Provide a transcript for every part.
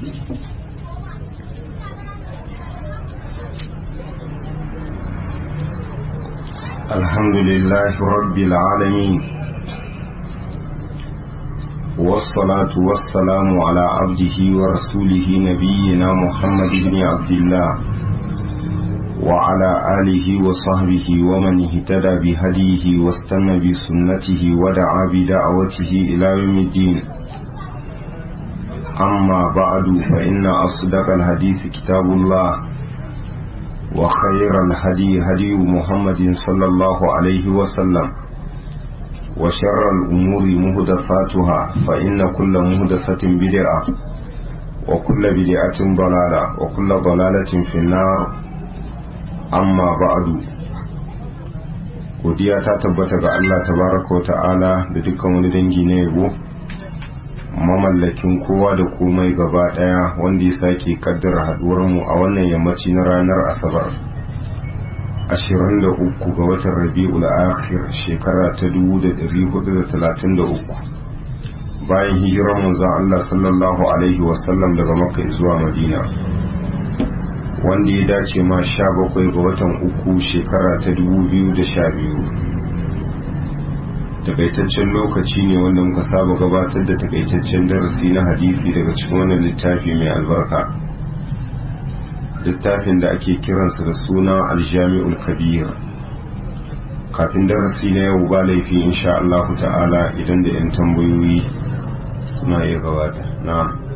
الحمد لله رب العالمين والصلاة والسلام على عبده ورسوله نبينا محمد بن عبد الله وعلى آله وصحبه ومن اهتدى بهديه واستنى بسنته ودعا بدعوته إلى يوم الدين أما بعد فإن أصدق الحديث كتاب الله وخير الهدي هدي محمد صلى الله عليه وسلم وشر الأمور مهدفاتها فإن كل مهدسة بدعة وكل بدعة ضلالة وكل ضلالة في النار أما بعد godiya ta tabbata ga Allah tabaraka wa ta'ala da dukkan wani dangi na yabo mamallakin kowa da komai gaba daya wanda ya sake kaddara haduwarmu a wannan yammaci na ranar asabar 23 ga watan rabi'ul akhir shekara ta 1433 bayan hijirar manzon Allah sallallahu alaihi wasallam daga makka zuwa madina wanda ya dace ma 17 ga watan uku shekara ta 2012 takaitaccen lokaci ne wanda muka saba gabatar da takaitaccen darasi na hadisi daga cikin wannan littafi mai albarka littafin da ake kiransa da suna aljami'ul kabir kafin darasi na yau ba laifi insha Allah ta'ala idan da 'yan tambayoyi suna iya gabata na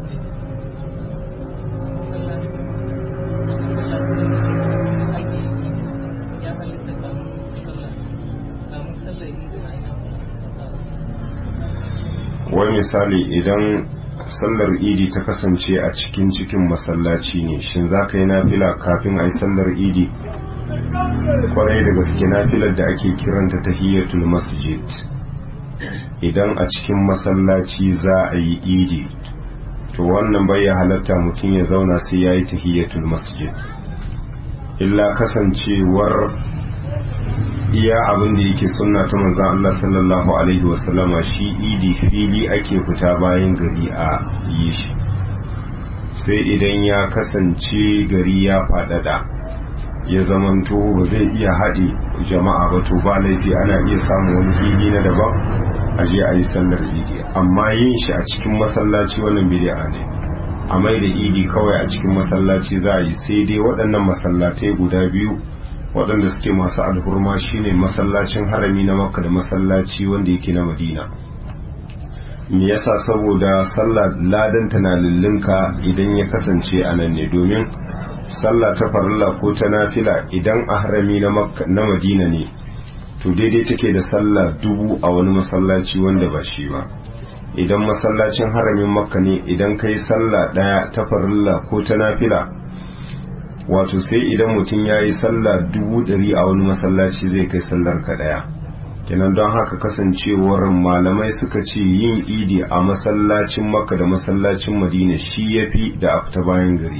wai misali idan sallar idi ta kasance a cikin cikin masallaci ne shin za ka yi nafila kafin a yi sallar idi kwarai da gaske nafilar da ake kiranta tahiyatul masjid idan a cikin masallaci za a yi idi to wannan bai ya halatta mutum ya zauna sai ya yi tahiyatul masjid illa kasancewar iya abin da yake sunna ta manzan Allah sallallahu alaihi wasallama shi idi fili ake fita bayan gari a yi shi sai idan ya kasance gari ya faɗaɗa ya zamanto ba zai iya haɗe jama'a ba to ba laifi ana iya samun wani fili na daban a je a yi sallar idi amma yin shi a cikin masallaci wannan bid'a ne a mai da idi kawai a cikin masallaci za a yi sai dai waɗannan masallatai guda biyu waɗanda suke masu alhurma shine masallacin harami na makka da masallaci wanda yake na madina me yasa saboda sallah ladan na lullunka idan ya kasance a nan ne domin sallah ta farilla ko ta nafila idan a harami na makka na madina ne to daidai take da sallah dubu a wani masallaci wanda ba shi ba idan masallacin haramin makka ne idan kai sallah ɗaya ta farilla ko ta nafila wato sai idan mutum ya yi sallah dubu ɗari a wani masallaci zai kai sallar ka ɗaya kenan don haka kasancewar malamai suka ce yin idi a masallacin makka da masallacin madina shi ya fi da afta bayan gari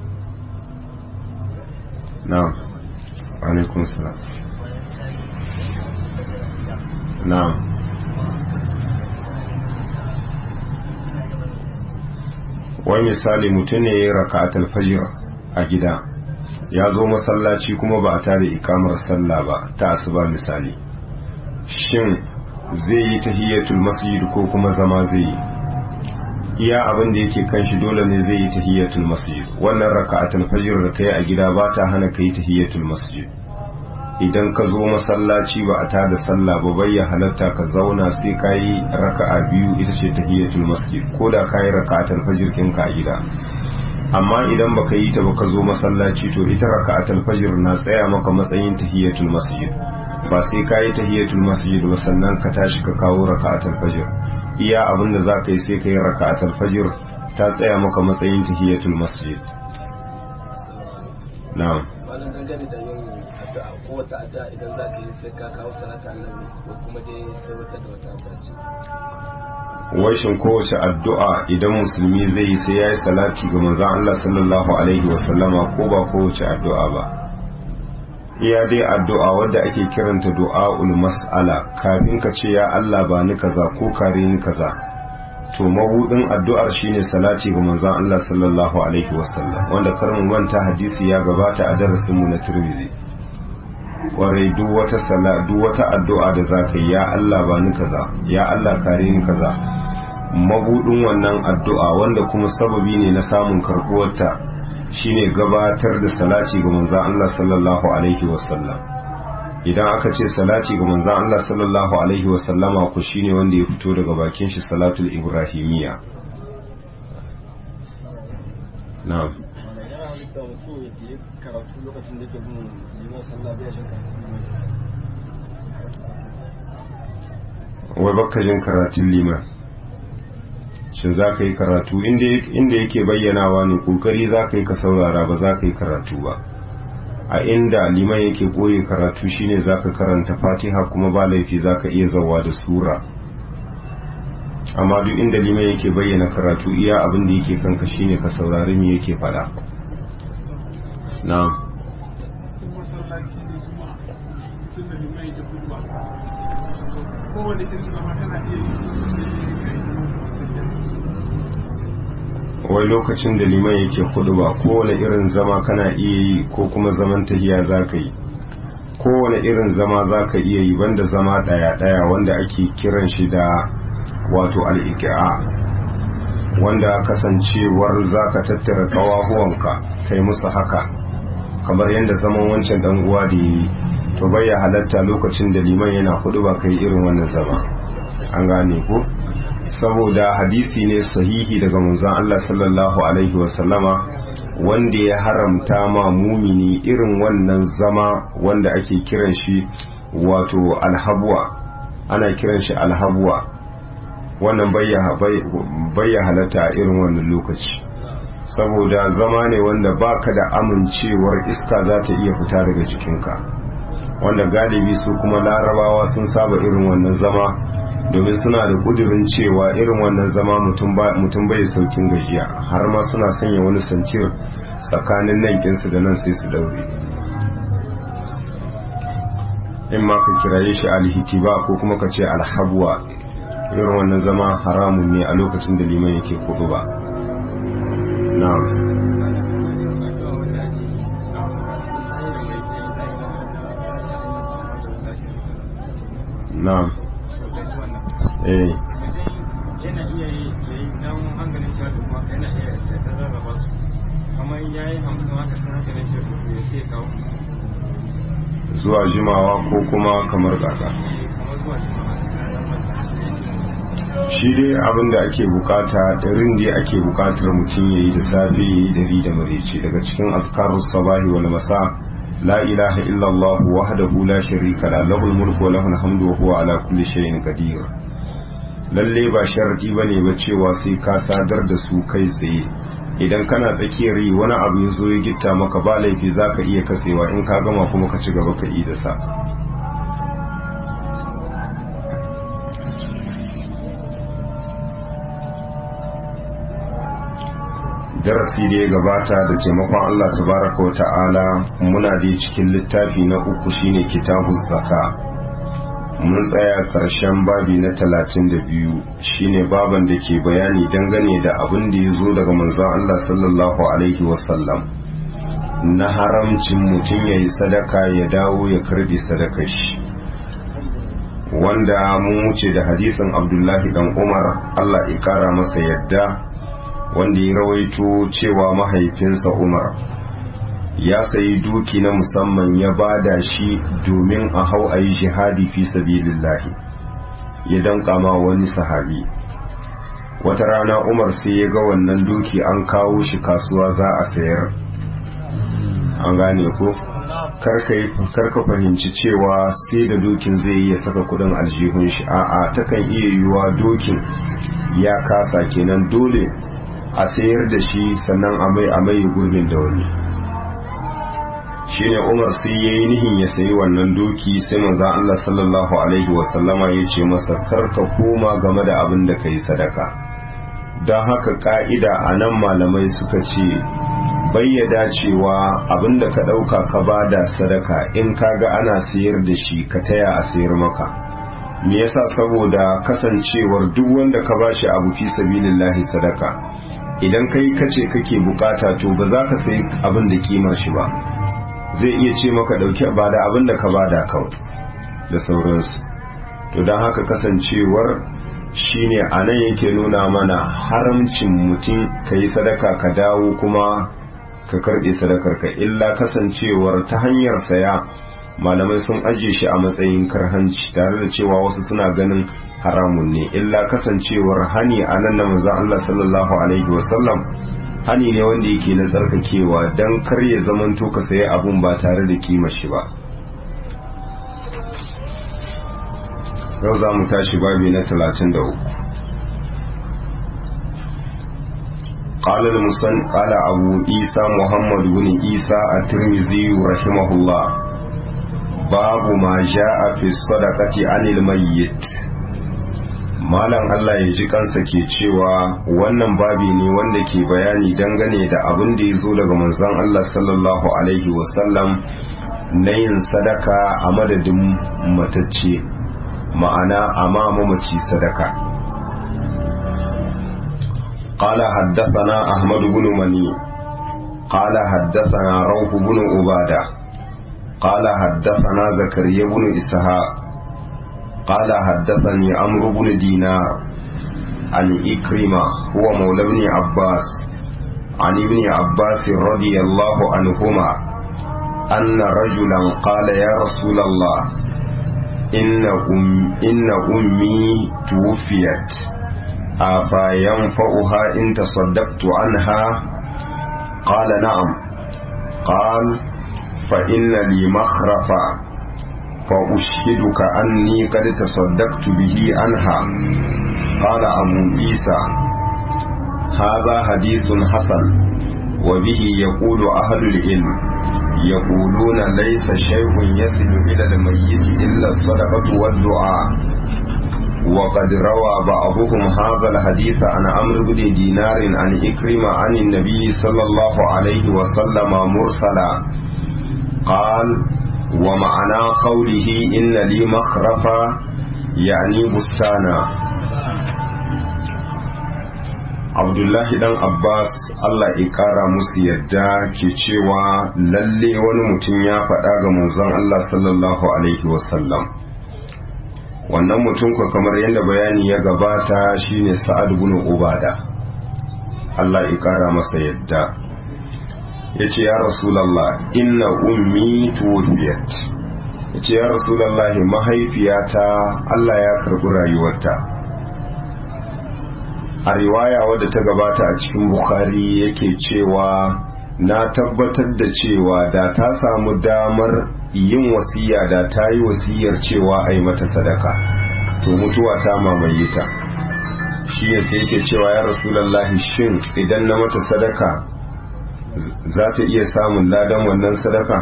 na alaikun salam na wani misali mutum ne ya raka a a gida ya zo masallaci kuma ba a tare ikamar sallah ba ta asuba misali shin zai yi tahiyatul masjid ko kuma zama zai yi iya abin da yake kan shi dole ne zai yi tahiyatul masjid wannan raka'atul fajr da kai a gida ba ta hana kai tahiyatul masjid idan ka zo masallaci ba a tada sallah ba bai ya halatta ka zauna sai ka yi raka'a biyu ita ce tahiyatul masjid ko da ka yi raka'atul fajr ɗinka a gida amma idan baka yi ta baka zo masallaci to ita raka'atul fajr na tsaya maka matsayin tahiyatul masjid ba sai ka yi tahiyatul masjid ba sannan ka tashi ka kawo raka'atul fajr iya abin da za ka yi sai ka yi raka'atul fajr ta tsaya maka matsayin tahiyatul masjid na'am malam dangane da yin addu'a ko wata addu'a idan za ka yi sai ka kawo salata annabi ko kuma dai sai wata da wata addu'a ce washin kowace addu'a idan musulmi zai yi sai ya yi salati ga manzan Allah sallallahu Alaihi wasallama ko ba kowace addu'a ba iya dai addu'a wadda ake kiranta du'a'ul mas'ala kafin ka ce ya Allah ba ni kaza ko kare ni kaza to mabudin addu'ar shine salati ga manzon Allah sallallahu alaihi wasallam wanda karin manta hadisi ya gabata a darasin mu na Tirmidhi kwarai duk wata sala duk wata addu'a da zaka yi ya Allah ba ni kaza ya Allah kare ni kaza mabudin wannan addu'a wanda kuma sababi ne na samun karbuwarta shine gabatar da salati ga manzon Allah sallallahu alaihi wasallam idan aka ce salati ga manzon Allah sallallahu alaihi wasallama ku shine wanda ya fito daga bakin shi salatul ibrahimiyya na'am karatu lokacin da ke bin liman sallah bai shin wai baka jin karatun liman shin za ka yi karatu inda yake bayyanawa ne kokari za ka yi ka saurara ba za ka yi karatu ba a inda liman yake koye karatu shine za ka karanta fatiha kuma ba laifi za ka iya zawa da sura amma duk inda liman yake bayyana karatu iya abin da yake kanka shine ka saurari me yake fada na kowane irin zama kana iya yi wai lokacin da liman yake hudu ba kowane irin zama kana iya yi ko kuma zaman tahiya za ka yi kowane irin zama za ka iya yi banda zama daya-daya wanda ake kiran shi da wato al'iki'a wanda kasancewar za ka tattara kawahuwanka kai musu haka kamar yadda zaman wancan dan uwa da yi to bai ya halatta lokacin da liman yana hudu ba kai irin wannan zama an gane ko saboda hadisi ne sahihi daga manzon Allah sallallahu alaihi wasallama wanda ya haramta ma mumini irin wannan zama wanda ake kiran shi wato alhabwa ana kiran shi alhabwa wannan bayya halatta a irin wannan lokaci saboda zama ne wanda baka da amincewar iska za ta iya fita daga jikinka wanda galibi su kuma larabawa sun saba irin wannan zama domin suna da kudirin cewa irin wannan zama mutum bai saukin gajiya har ma suna sanya wani sancir tsakanin nan kinsu da nan sai su daure in ma ka kiraye shi alhitiba ko kuma ka ce alhabwa irin wannan zama haramun ne a lokacin da liman yake kudu ba na'am na'am eh yana iya yi ya yi dan hankalin shi da kuma yana iya ya ta rarraba su kamar ya yi hamsin haka sun hankalin shi da ya sai ya kawo zuwa jimawa ko kuma kamar kaka kamar zuwa shi shi dai abin da ake bukata ɗarin da ake bukatar mutum ya yi da safe ya yi dari da marece daga cikin azkarun sabahi wal masa la ilaha illallah wahdahu la sharika la lahul mulku wa lahul hamdu wa huwa ala kulli shay'in qadir lalle ba sharadi bane ba cewa sai ka sadar da su kai tsaye idan kana tsakiyar yi wani abu ya zo ya gitta maka ba laifi zaka iya katsewa in ka gama kuma ka ci gaba ka yi da sa darasi da ya gabata da taimakon Allah tabaraka wa ta'ala muna da cikin littafi na uku shine kitabun zaka mun tsaya karshen babi na talatin da biyu shine baban da ke bayani dangane da abin da ya zo daga manzon Allah sallallahu alaihi wasallam na haramcin mutum ya yi sadaka ya dawo ya karbi sadakar shi wanda mun wuce da hadisin abdullahi dan umar Allah ya kara masa yadda wanda ya rawaito cewa mahaifinsa Umar ya sayi duki na musamman ya bada shi domin a hau a yi jihadi fi sabilillahi ya danka ma wani sahabi wata rana Umar sai ya ga wannan duki an kawo shi kasuwa za a sayar an gane ko karka fahimci cewa sai da dokin zai iya saka kudin aljihun shi a'a takan iya yiwuwa dokin ya kasa kenan dole a sayar da shi sannan a mai a mai gurbin da wani shine Umar sai yayi nihin ya sayi wannan doki sai manzon Allah sallallahu alaihi wasallama ya ce masa karka koma game da abin da kai sadaka don haka ka'ida a nan malamai suka ce bayyada cewa abin da ka ɗauka ka bada sadaka in kaga ana sayar da shi ka taya a sayar maka me yasa saboda kasancewar duk wanda ka bashi abu fi sabilillahi sadaka idan kai kace kake bukata to ba za ka sai abin da kimar shi ba zai iya ce maka dauki ba da abin da ka bada kawai da sauransu to don haka kasancewar shine a nan yake nuna mana haramcin mutum ka yi sadaka ka dawo kuma ka karɓe sadakar ka illa kasancewar ta hanyar saya malamai sun ajiye shi a matsayin karhanci tare da cewa wasu suna ganin haramun ne illa kasancewar hani a nan na manzon Allah sallallahu alaihi wasallam hani ne wanda yake na tsarkakewa don kar ya zamanto ka sayi abun ba tare da kimar shi ba yau za mu tashi babi na 33 قال المسن قال أبو عيسى محمد بن عيسى الترمذي رحمه الله باب ما جاء في الصدقة عن الميت Malam Allah ya ji kansa ke cewa wannan babi ne wanda ke bayani dangane da abin da ya zo daga manzon Allah sallallahu Alaihi wasallam na yin sadaka a madadin matacce ma'ana a mamaci sadaka. قال حدثنا أحمد بن مني قال حدثنا روح بن عبادة قال حدثنا زكريا بن إسحاق قال حدثني عمرو بن دينار عن إكرمة هو مولى ابن عباس عن ابن عباس رضي الله عنهما أن رجلا قال يا رسول الله إن, أم إن أمي توفيت أفينفعها إن تصدقت عنها قال نعم قال فإن لي مخرفا فأشهدك أني قد تصدقت به عنها قال أبو عيسى هذا حديث حسن وبه يقول أهل العلم يقولون ليس شيء يصل إلى الميت إلا الصدقة والدعاء وقد روى بعضهم هذا الحديث عن عمرو بن دينار عن إكرمة عن النبي صلى الله عليه وسلم مرسلا قال ومعنى قوله إن لي مخرفا يعني بستانا Abdullahi dan Abbas Allah ya kara musu yadda ke cewa lalle wani mutum ya faɗa ga manzon Allah sallallahu alaihi wasallam wannan mutum ko kamar yadda bayani ya gabata shine Sa'ad ibn Ubada Allah ya kara masa yadda ya ce ya rasulallah inna ummi tuwfiyat ya ce ya rasulallah mahaifiyata Allah ya karɓi rayuwarta a riwaya wadda ta gabata a cikin bukhari yake cewa na tabbatar da cewa da ta samu damar yin wasiya da ta yi wasiyar cewa a yi mata sadaka to mutuwa ta mamaye ta shi ya sai yake cewa ya rasulallah shin idan na mata sadaka za ta iya samun ladan wannan sadaka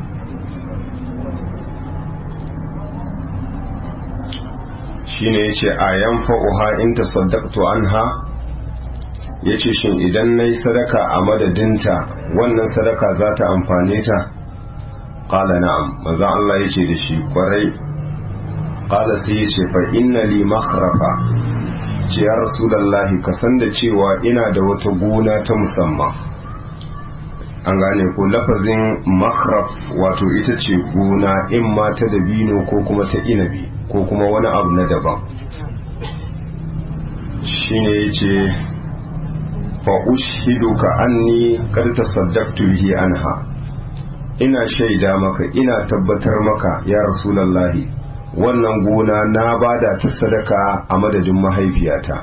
shine yace ayan fa'uha in tasaddaqtu anha yace shin idan nayi sadaka a madadinta wannan sadaka za ta amfane ta qala na'am manzo Allah yace da shi kwarai qala sai yace fa inna li makhrafa ce ya rasulullahi ka san da cewa ina da wata gona ta musamman an gane ko lafazin makhraf wato ita ce gona in ma ta dabino ko kuma ta inabi ko kuma wani abu na daban shine yace fa ushiduka anni qad tasaddaqtu bihi anha ina shaida maka ina tabbatar maka ya rasulullahi wannan gona na bada ta sadaka a madadin mahaifiyata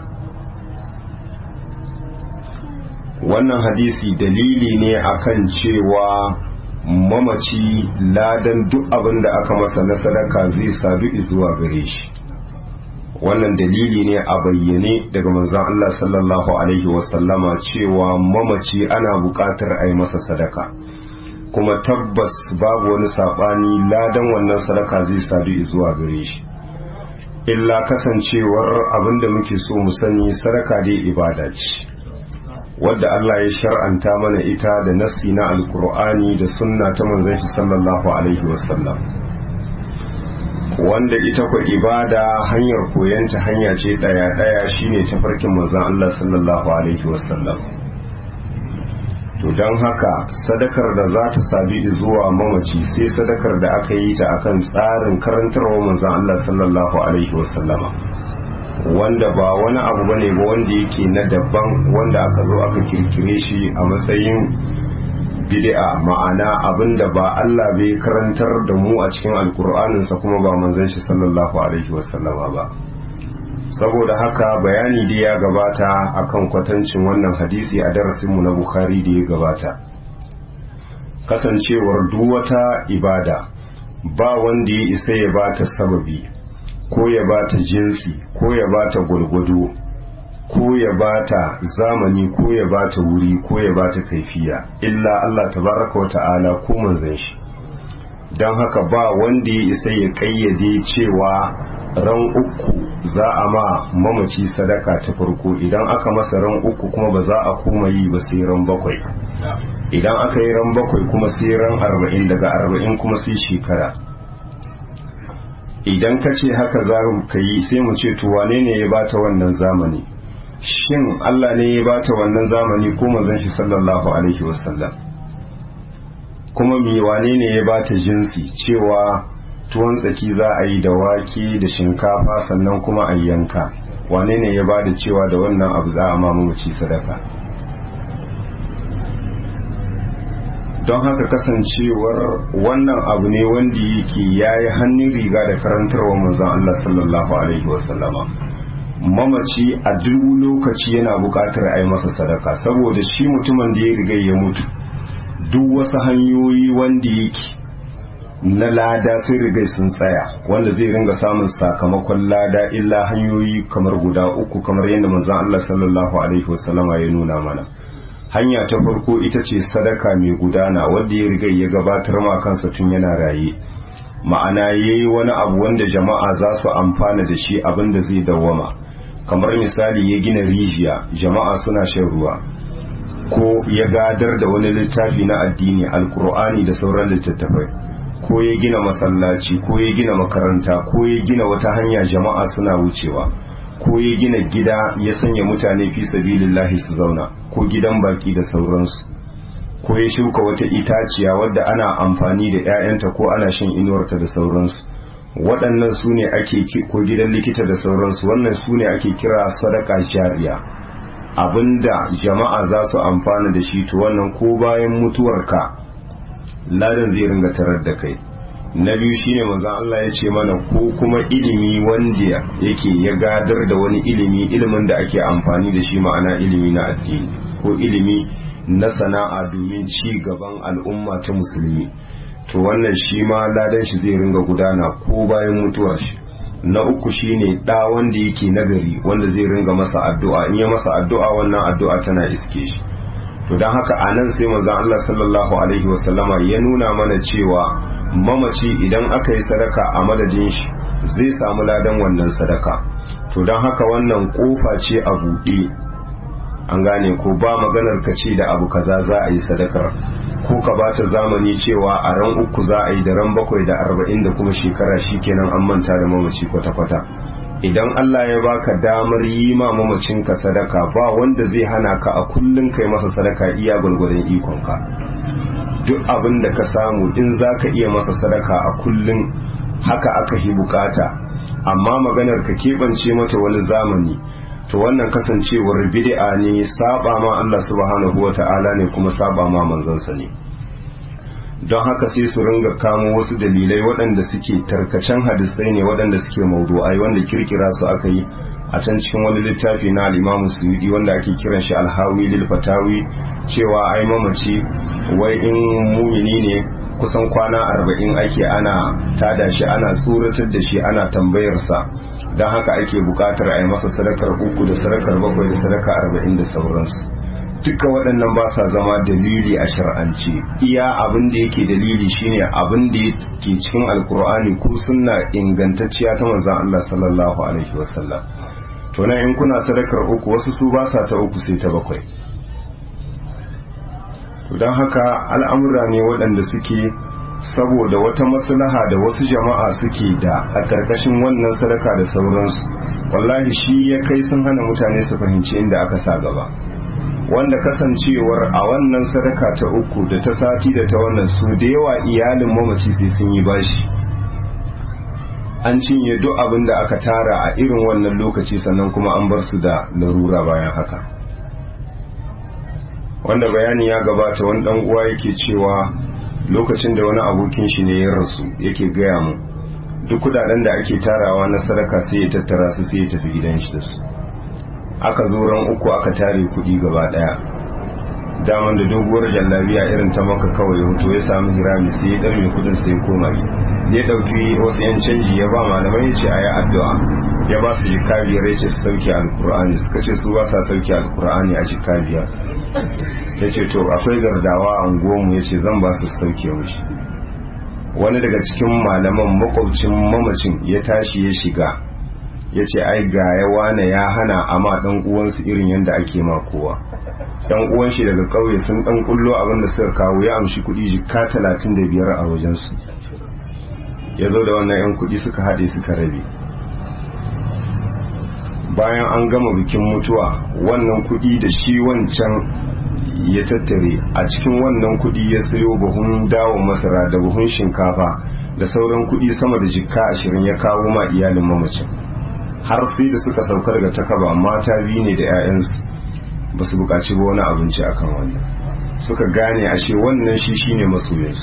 wannan hadisi dalili ne akan cewa mamaci ladan duk abin da aka masa na sadaka zai sadu zuwa gare shi wannan dalili ne a bayyane daga manzon Allah sallallahu alaihi wasallama cewa mamaci ana buƙatar a yi masa sadaka kuma tabbas babu wani saɓani ladan wannan sadaka zai sadu zuwa gare shi illa kasancewar abin da muke so mu sani sadaka dai ibada ce wadda Allah ya shar'anta mana ita da nassi na alkur'ani da sunna ta manzon shi sallallahu alaihi wasallam wanda ita ku ibada hanyar koyanta hanya ce daya daya shine tafarkin manzon Allah sallallahu alaihi wasallam to don haka sadakar da za ta sabi zuwa mamaci sai sadakar da aka yi ta akan tsarin karantarwa manzon Allah sallallahu alaihi wasallama wanda ba wani abu bane ba wanda yake na daban wanda aka zo aka kirkire shi a matsayin bid'a ma'ana abinda ba Allah bai karantar da mu a cikin alkur'aninsa kuma ba manzon shi sallallahu alaihi wasallama ba saboda haka bayani da ya gabata akan kwatancin wannan hadisi a darasinmu na bukhari da ya gabata kasancewar duk wata ibada ba wanda ya isa ya bata sababi ko ya bata jinsi ko ya bata gwargwado ko ya bata zamani ko ya bata wuri ko ya bata kaifiya illa Allah tabaraka wa ta'ala ko manzon shi don haka ba wanda ya isa ya kayyade cewa ran uku za a ma mamaci sadaka ta farko idan aka masa ran uku kuma ba za a koma yi ba sai ran bakwai idan aka yi ran bakwai kuma sai ran arba'in daga arba'in kuma sai shekara idan ka ce haka za ka yi sai mu ce to wane ne ya bata wannan zamani shin Allah ne ya bata wannan zamani ko manzon shi sallallahu alaihi wasallam kuma mi wane ne ya bata jinsi cewa tuwon tsaki za a yi da wake da shinkafa sannan kuma a yanka wane ne ya bada cewa da wannan abu za a mamaci sadaka don haka kasancewar wannan abu ne wanda yake yayi hannun riga da karantarwa manzon Allah sallallahu alaihi wasallama mamaci a duk lokaci yana buƙatar a yi masa sadaka saboda shi mutumin da ya riga ya mutu duk wasu hanyoyi wanda yake na lada sun riga sun tsaya wanda zai ringa samun sakamakon lada illa hanyoyi kamar guda uku kamar yadda manzon Allah sallallahu alaihi wasallama ya nuna mana hanya ta farko ita ce sadaka mai gudana wanda ya riga ya gabatar ma kansa tun yana raye ma'ana yayi wani abu wanda jama'a za su amfana da shi abin da zai dawwama kamar misali ya gina rijiya jama'a suna shan ruwa ko ya gadar da wani littafi na addini alkur'ani da sauran littattafai ko ya gina masallaci ko ya gina makaranta ko ya gina wata hanya jama'a suna wucewa ko ya gina gida ya sanya mutane fi sabilillahi su zauna ko gidan baki da sauransu ko ya shuka wata itaciya wadda ana amfani da 'ya'yanta ko ana shan inuwarta da sauransu waɗannan su ne ake ko gidan likita da sauransu wannan su ne ake kira sadaka jariya abinda jama'a za su amfana da shi to wannan ko bayan mutuwarka ladan zai ringa tarar da kai na biyu shine manzon Allah ya ce mana ko kuma ilimi wanda yake ya gadar da wani ilimi ilimin da ake amfani da shi ma'ana ilimi na addini ko ilimi na sana'a domin ci gaban al'umma ta musulmi to wannan shi ma ladan shi zai ringa gudana ko bayan mutuwar shi na uku shine da wanda yake nagari wanda zai ringa masa addu'a in ya masa addu'a wannan addu'a tana iske shi to don haka a nan sai manzon Allah sallallahu alaihi wasallama ya nuna mana cewa mamaci idan aka yi sadaka a madadin shi zai samu ladan wannan sadaka to don haka wannan kofa ce a buɗe an gane ko ba maganar ka ce da abu kaza za a yi sadakar ko ka bata zamani cewa a ran uku za a yi da ran bakwai da arba'in da kuma shekara shikenan an manta da mamaci kwata-kwata idan Allah ya baka damar yi ma mamacinka sadaka ba wanda zai hana ka a kullum kai masa sadaka iya gwargwadon ikonka duk abin da ka samu in za ka iya masa sadaka a kullum haka aka yi bukata amma maganar ka keɓance mata wani zamani to wannan kasancewar bid'a ne saba ma Allah subhanahu wata'ala ne kuma saba ma manzansa ne don haka sai su ringa kamo wasu dalilai waɗanda suke tarkacen hadisai ne waɗanda suke maudu'ai wanda kirkira su aka yi a can cikin wani littafi na al-Imam Suyudi wanda ake kiran shi al-Hawi lil Fatawi cewa ai mamaci wai in mumini ne kusan kwana arba'in ake ana tada shi ana tsoratar da shi ana tambayarsa don haka ake bukatar a yi masa sadakar uku da sadakar bakwai da sadaka arba'in da sauransu duka waɗannan ba sa zama dalili a shar'ance iya abin da yake dalili shine abin da ke cikin alkur'ani ko sunna ingantacciya ta manzon Allah sallallahu alaihi wasallam to na in kuna sadakar uku wasu su ba sa ta uku sai ta bakwai to don haka al'amura ne waɗanda suke saboda wata maslaha da wasu jama'a suke da a ƙarƙashin wannan sadaka da sauransu wallahi shi ya kai sun hana mutane su fahimci inda aka sa gaba wanda kasancewar a wannan sadaka ta uku da ta sati da ta wannan su da yawa iyalin mamaci sai sun yi bashi an cinye duk abin da aka tara a irin wannan lokaci sannan kuma an bar su da larura bayan haka wanda bayani ya gabata wani dan uwa yake cewa lokacin da wani abokin shi ne ya rasu yake gaya mu duk kudaden da ake tarawa na sadaka sai ya tattara su sai ya tafi gidan shi da su aka zo ran uku aka tare kudi gaba daya daman da doguwar jallabiya irin ta maka kawai hoto ya samu hirami sai ya dar mai kudin sai ya koma ya dauki wasu yan canji ya ba malamai ya ce a yi addu'a ya ba su jika biyar ya ce su sauke alkur'ani suka ce su ba sa sauke alkur'ani a jika biyar ya ce to akwai gardawa a unguwanmu ya ce zan ba su sauke mushi wani daga cikin malaman makwabcin mamacin ya tashi ya shiga ya ce ai ga ya wane ya hana amma dan uwansu irin yadda ake ma kowa dan uwan shi daga kauye sun dan kullo abin da suka kawo ya amshi kudi jika talatin da biyar a wajensu ya zo da wannan yan kudi suka haɗe suka rabe bayan an gama bikin mutuwa wannan kudi da shi wancan ya tattare a cikin wannan kudi ya sayo buhun dawo masara da buhun shinkafa da sauran kudi sama da jikka ashirin ya kawo ma iyalin mamacin har sai da suka saukar daga takaba mata biyu ne da 'ya'yansu ba su buƙaci ba wani abinci akan wannan suka gane ashe wannan shi shine masoyinsu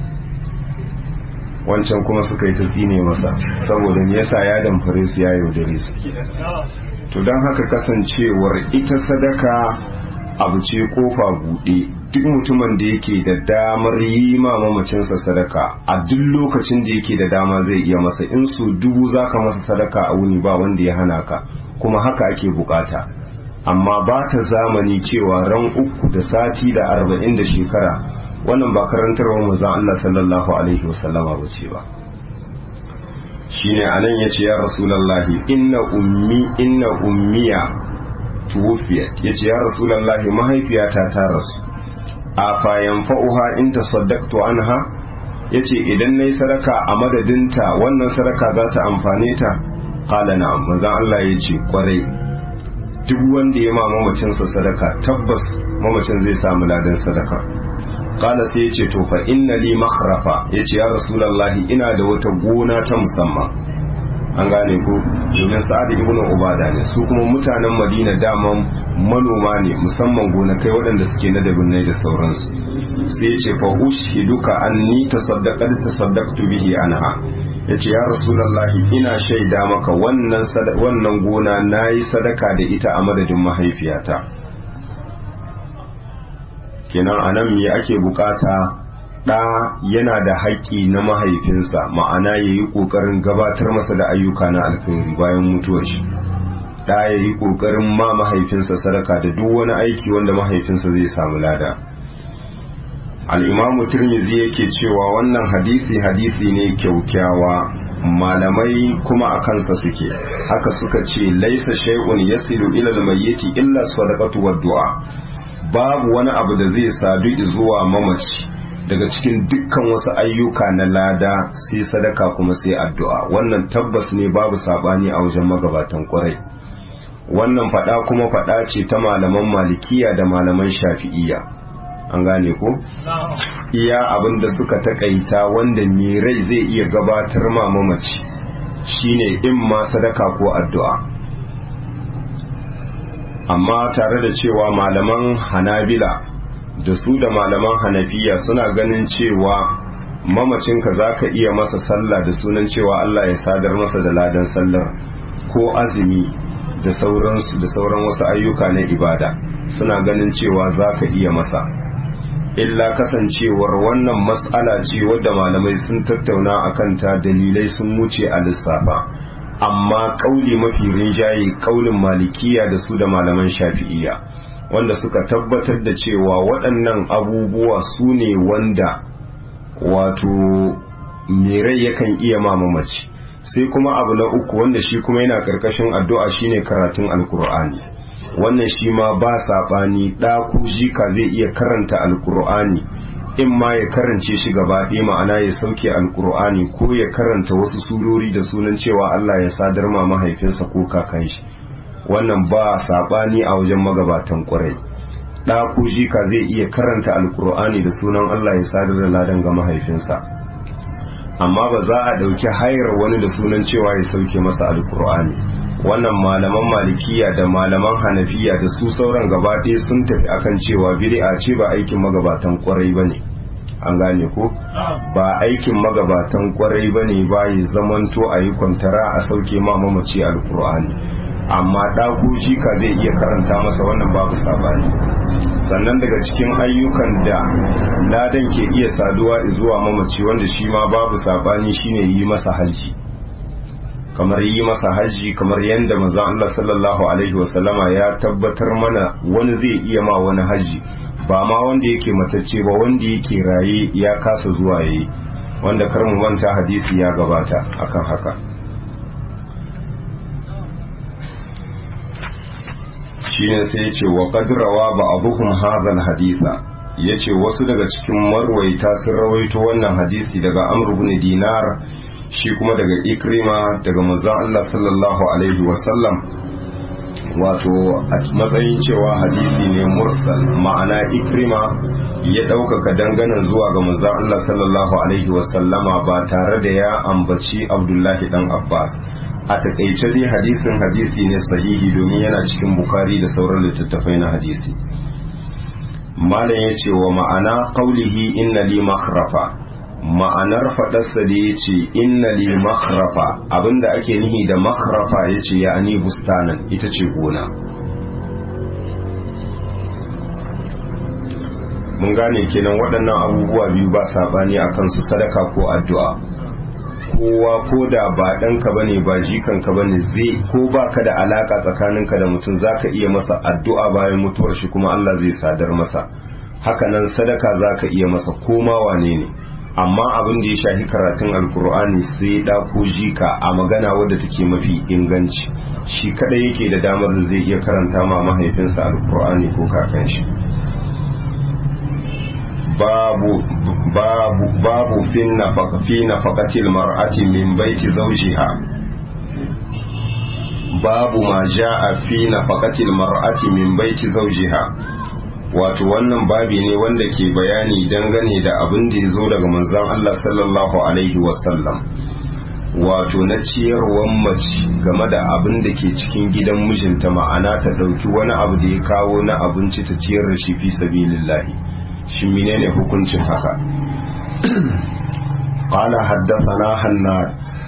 wancan kuma suka yi ta tsine masa saboda me yasa ya damfare su ya yaudare su to don haka kasancewar ita sadaka abu ce kofa buɗe duk mutumin da yake da damar yi ma mamacinsa sadaka a duk lokacin da yake da dama zai iya masa in su dubu zaka masa sadaka a wuni ba wanda ya hana ka kuma haka ake bukata amma ba ta zamani cewa ran uku da sati da arba'in da shekara wannan ba karantarwa manzon Allah sallallahu alaihi wasallama ba ce ba shine anan yace ya rasulullahi inna ummi inna ummiya tuwfiyat yace ya rasulullahi mahaifiyata ta rasu a fa yanfa'uha in tasaddaqtu anha yace idan nayi sadaka a madadinta wannan sadaka za ta amfane ta qala na'am manzon Allah yace kwarai duk wanda ya ma mamacinsa sadaka tabbas mamacin zai samu ladan sadaka kala sai ya ce to fa inna li makhrafa yace ya rasulullahi ina da wata gona ta musamman an gane ko domin sa'ad ibn ubada ne su kuma mutanen madina daman manoma ne musamman gonakai waɗanda suke na dabinnai da sauransu sai ya ce fa ushiduka anni tasaddaqat tasaddaqtu bihi anha yace ya rasulullahi ina shaida maka wannan wannan gona nayi sadaka da ita a madadin mahaifiyata kenan anan me ake bukata ɗa yana da haƙƙi na mahaifinsa ma'ana ya yi ƙoƙarin gabatar masa da ayyuka na alkhairi bayan mutuwar shi ɗa ya yi ƙoƙarin ma mahaifinsa sadaka da duk wani aiki wanda mahaifinsa zai samu lada al'imamu turmizi yake cewa wannan hadisi hadisi ne kyaukyawa malamai kuma a kansa suke haka suka ce laisa shay'un yasilu ila al-mayyiti illa sadaqatu wa du'a babu wani abu da zai sadu zuwa mamaci daga cikin dukkan wasu ayyuka na lada sai sadaka kuma sai addu'a wannan tabbas ne babu sabani a wajen magabatan kwarai wannan fada kuma fada ce ta malaman malikiya da malaman shafi'iyya an gane ko iya abin da suka takaita wanda mai rai zai iya gabatar ma mamaci shine in ma sadaka ko addu'a amma tare da cewa malaman hanabila da su da malaman hanafiya suna ganin cewa mamacinka za ka iya masa sallah da sunan cewa Allah ya sadar masa da ladan sallar ko azumi da sauransu da sauran wasu ayyuka na ibada suna ganin cewa za ka iya masa illa kasancewar wannan mas'ala ce wadda malamai sun tattauna a kanta dalilai sun wuce a lissafa amma kauli mafi rinjaye kaulin malikiya da su da malaman shafi'iya wanda suka tabbatar da cewa waɗannan abubuwa su ne wanda wato mirai yakan iya mamamaci sai kuma abu na uku wanda shi kuma yana ƙarƙashin addu'a shine karatun alkur'ani wannan shi ma ba saɓani ɗa ko jika zai iya karanta alkur'ani in ma ya karance shi gaba ɗaya ma'ana ya sauke alkur'ani ko ya karanta wasu surori da sunan cewa Allah ya sadar ma mahaifinsa ko kakan shi wannan ba saɓani a wajen magabatan ƙwarai ɗa ko jika zai iya karanta alkur'ani da sunan Allah ya sadar da ladan ga mahaifinsa amma ba za a ɗauki hayar wani da sunan cewa ya sauke masa alkur'ani wannan malaman malikiya da malaman hanafiya da su sauran gaba ɗaya sun tafi akan cewa bid'a ce ba aikin magabatan kwarai ba ne an gane ko ba aikin magabatan kwarai ba ne ba ya zamanto a yi kwantara a sauke ma mamaci alkur'ani amma ɗaku jika zai iya karanta masa wannan babu sabani sannan daga cikin ayyukan da ladan ke iya saduwa zuwa mamaci wanda shi ma babu sabani shine yi masa hajji kamar yi masa hajji kamar yadda maza Allah sallallahu alaihi wasallama ya tabbatar mana wani zai iya ma wani hajji ba ma wanda yake matacce ba wanda yake raye ya kasa zuwa yayi wanda kar mu manta hadisi ya gabata akan haka shine sai ya ce wa qadrawa ba abuhum hadha haditha yace wasu daga cikin marwaita sun rawaito wannan hadisi daga Amr ibn Dinar shi kuma daga ikrima daga manzon Allah sallallahu alaihi wasallam wato a matsayin cewa hadisi ne mursal ma'ana ikrima ya ɗaukaka danganan zuwa ga manzon Allah sallallahu alaihi wasallama ba tare da ya ambaci abdullahi dan abbas a takaice dai hadisin hadisi ne sahihi domin yana cikin bukari da sauran littattafai na hadisi malam ya ce wa ma'ana qaulihi inna li makhrafa ma'anar faɗarsa da ya ce inna li makhrafa abinda ake nihi da makhrafa ya ce ya ani bustanan ita ce gona mun gane kenan waɗannan abubuwa biyu ba saɓani a kansu sadaka ko addu'a kowa ko da ba ɗanka ba ne ba jikanka ba ne zai ko ba ka da alaƙa tsakaninka da mutum za ka iya masa addu'a bayan mutuwar shi kuma Allah zai sadar masa hakanan sadaka za ka iya masa koma wane ne amma abin da ya shafi karatun alkur'ani sai da ko jika a magana wadda take mafi inganci shi kadai yake da damar da zai iya karanta ma mahaifinsa alkur'ani ko kakan shi babu babu babu fi nafaqatil mar'ati min baiti zawjiha babu ma jaa fi nafaqatil mar'ati min baiti zawjiha wato wannan babi ne wanda ke bayani dangane da abin da ya zo daga manzon Allah sallallahu alaihi wasallam wato na ciyarwar mace game da abin da ke cikin gidan mijinta ma'ana ta ɗauki wani abu da ya kawo na abinci ta ciyar da shi fi sabilillahi shi menene hukuncin haka qala haddathana hannad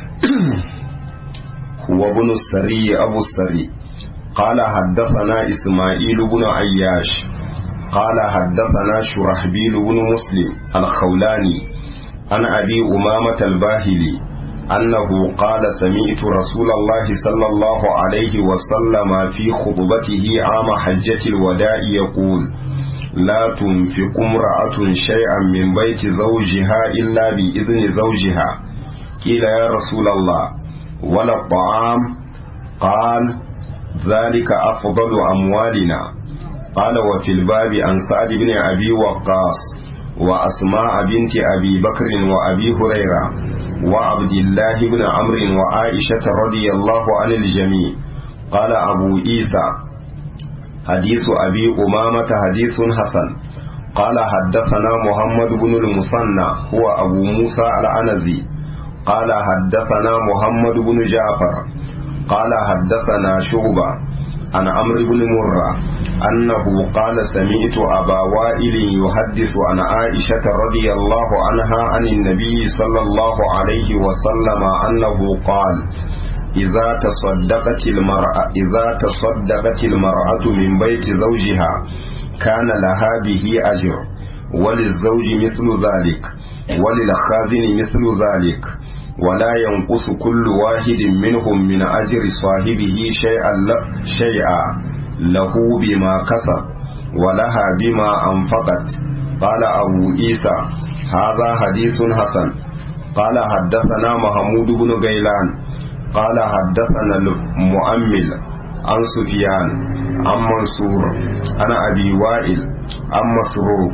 huwa ibn sari abu sari qala haddathana isma'il ibn ayyash قال حدثنا شرحبيل بن مسلم الخولاني عن أبي أمامة الباهلي أنه قال سمعت رسول الله صلى الله عليه وسلم في خطبته عام حجة الوداع يقول لا تنفق امرأة شيئا من بيت زوجها إلا بإذن زوجها قيل يا رسول الله ولا الطعام قال ذلك أفضل أموالنا قال وفي الباب عن سعد بن أبي وقاص وأسماء بنت أبي بكر وأبي هريرة وعبد الله بن عمرو وعائشة رضي الله عن الجميع قال أبو عيسى حديث أبي أمامة حديث حسن قال حدثنا محمد بن المثنى هو أبو موسى العنزي قال حدثنا محمد بن جعفر قال حدثنا شعبة عن عمرو بن مرة أنه قال سمعت أبا وائل يحدث عن عائشة رضي الله عنها عن النبي صلى الله عليه وسلم أنه قال إذا تصدقت المرأة إذا تصدقت المرأة من بيت زوجها كان لها به أجر وللزوج مثل ذلك وللخازن مثل ذلك ولا ينقص كل واحد منهم من أجر صاحبه شيئا شيئا له بما كسب ولها بما أنفقت قال أبو عيسى هذا حديث حسن قال حدثنا محمود بن غيلان قال حدثنا المؤمل عن سفيان عن منصور عن أبي وائل عن مسروق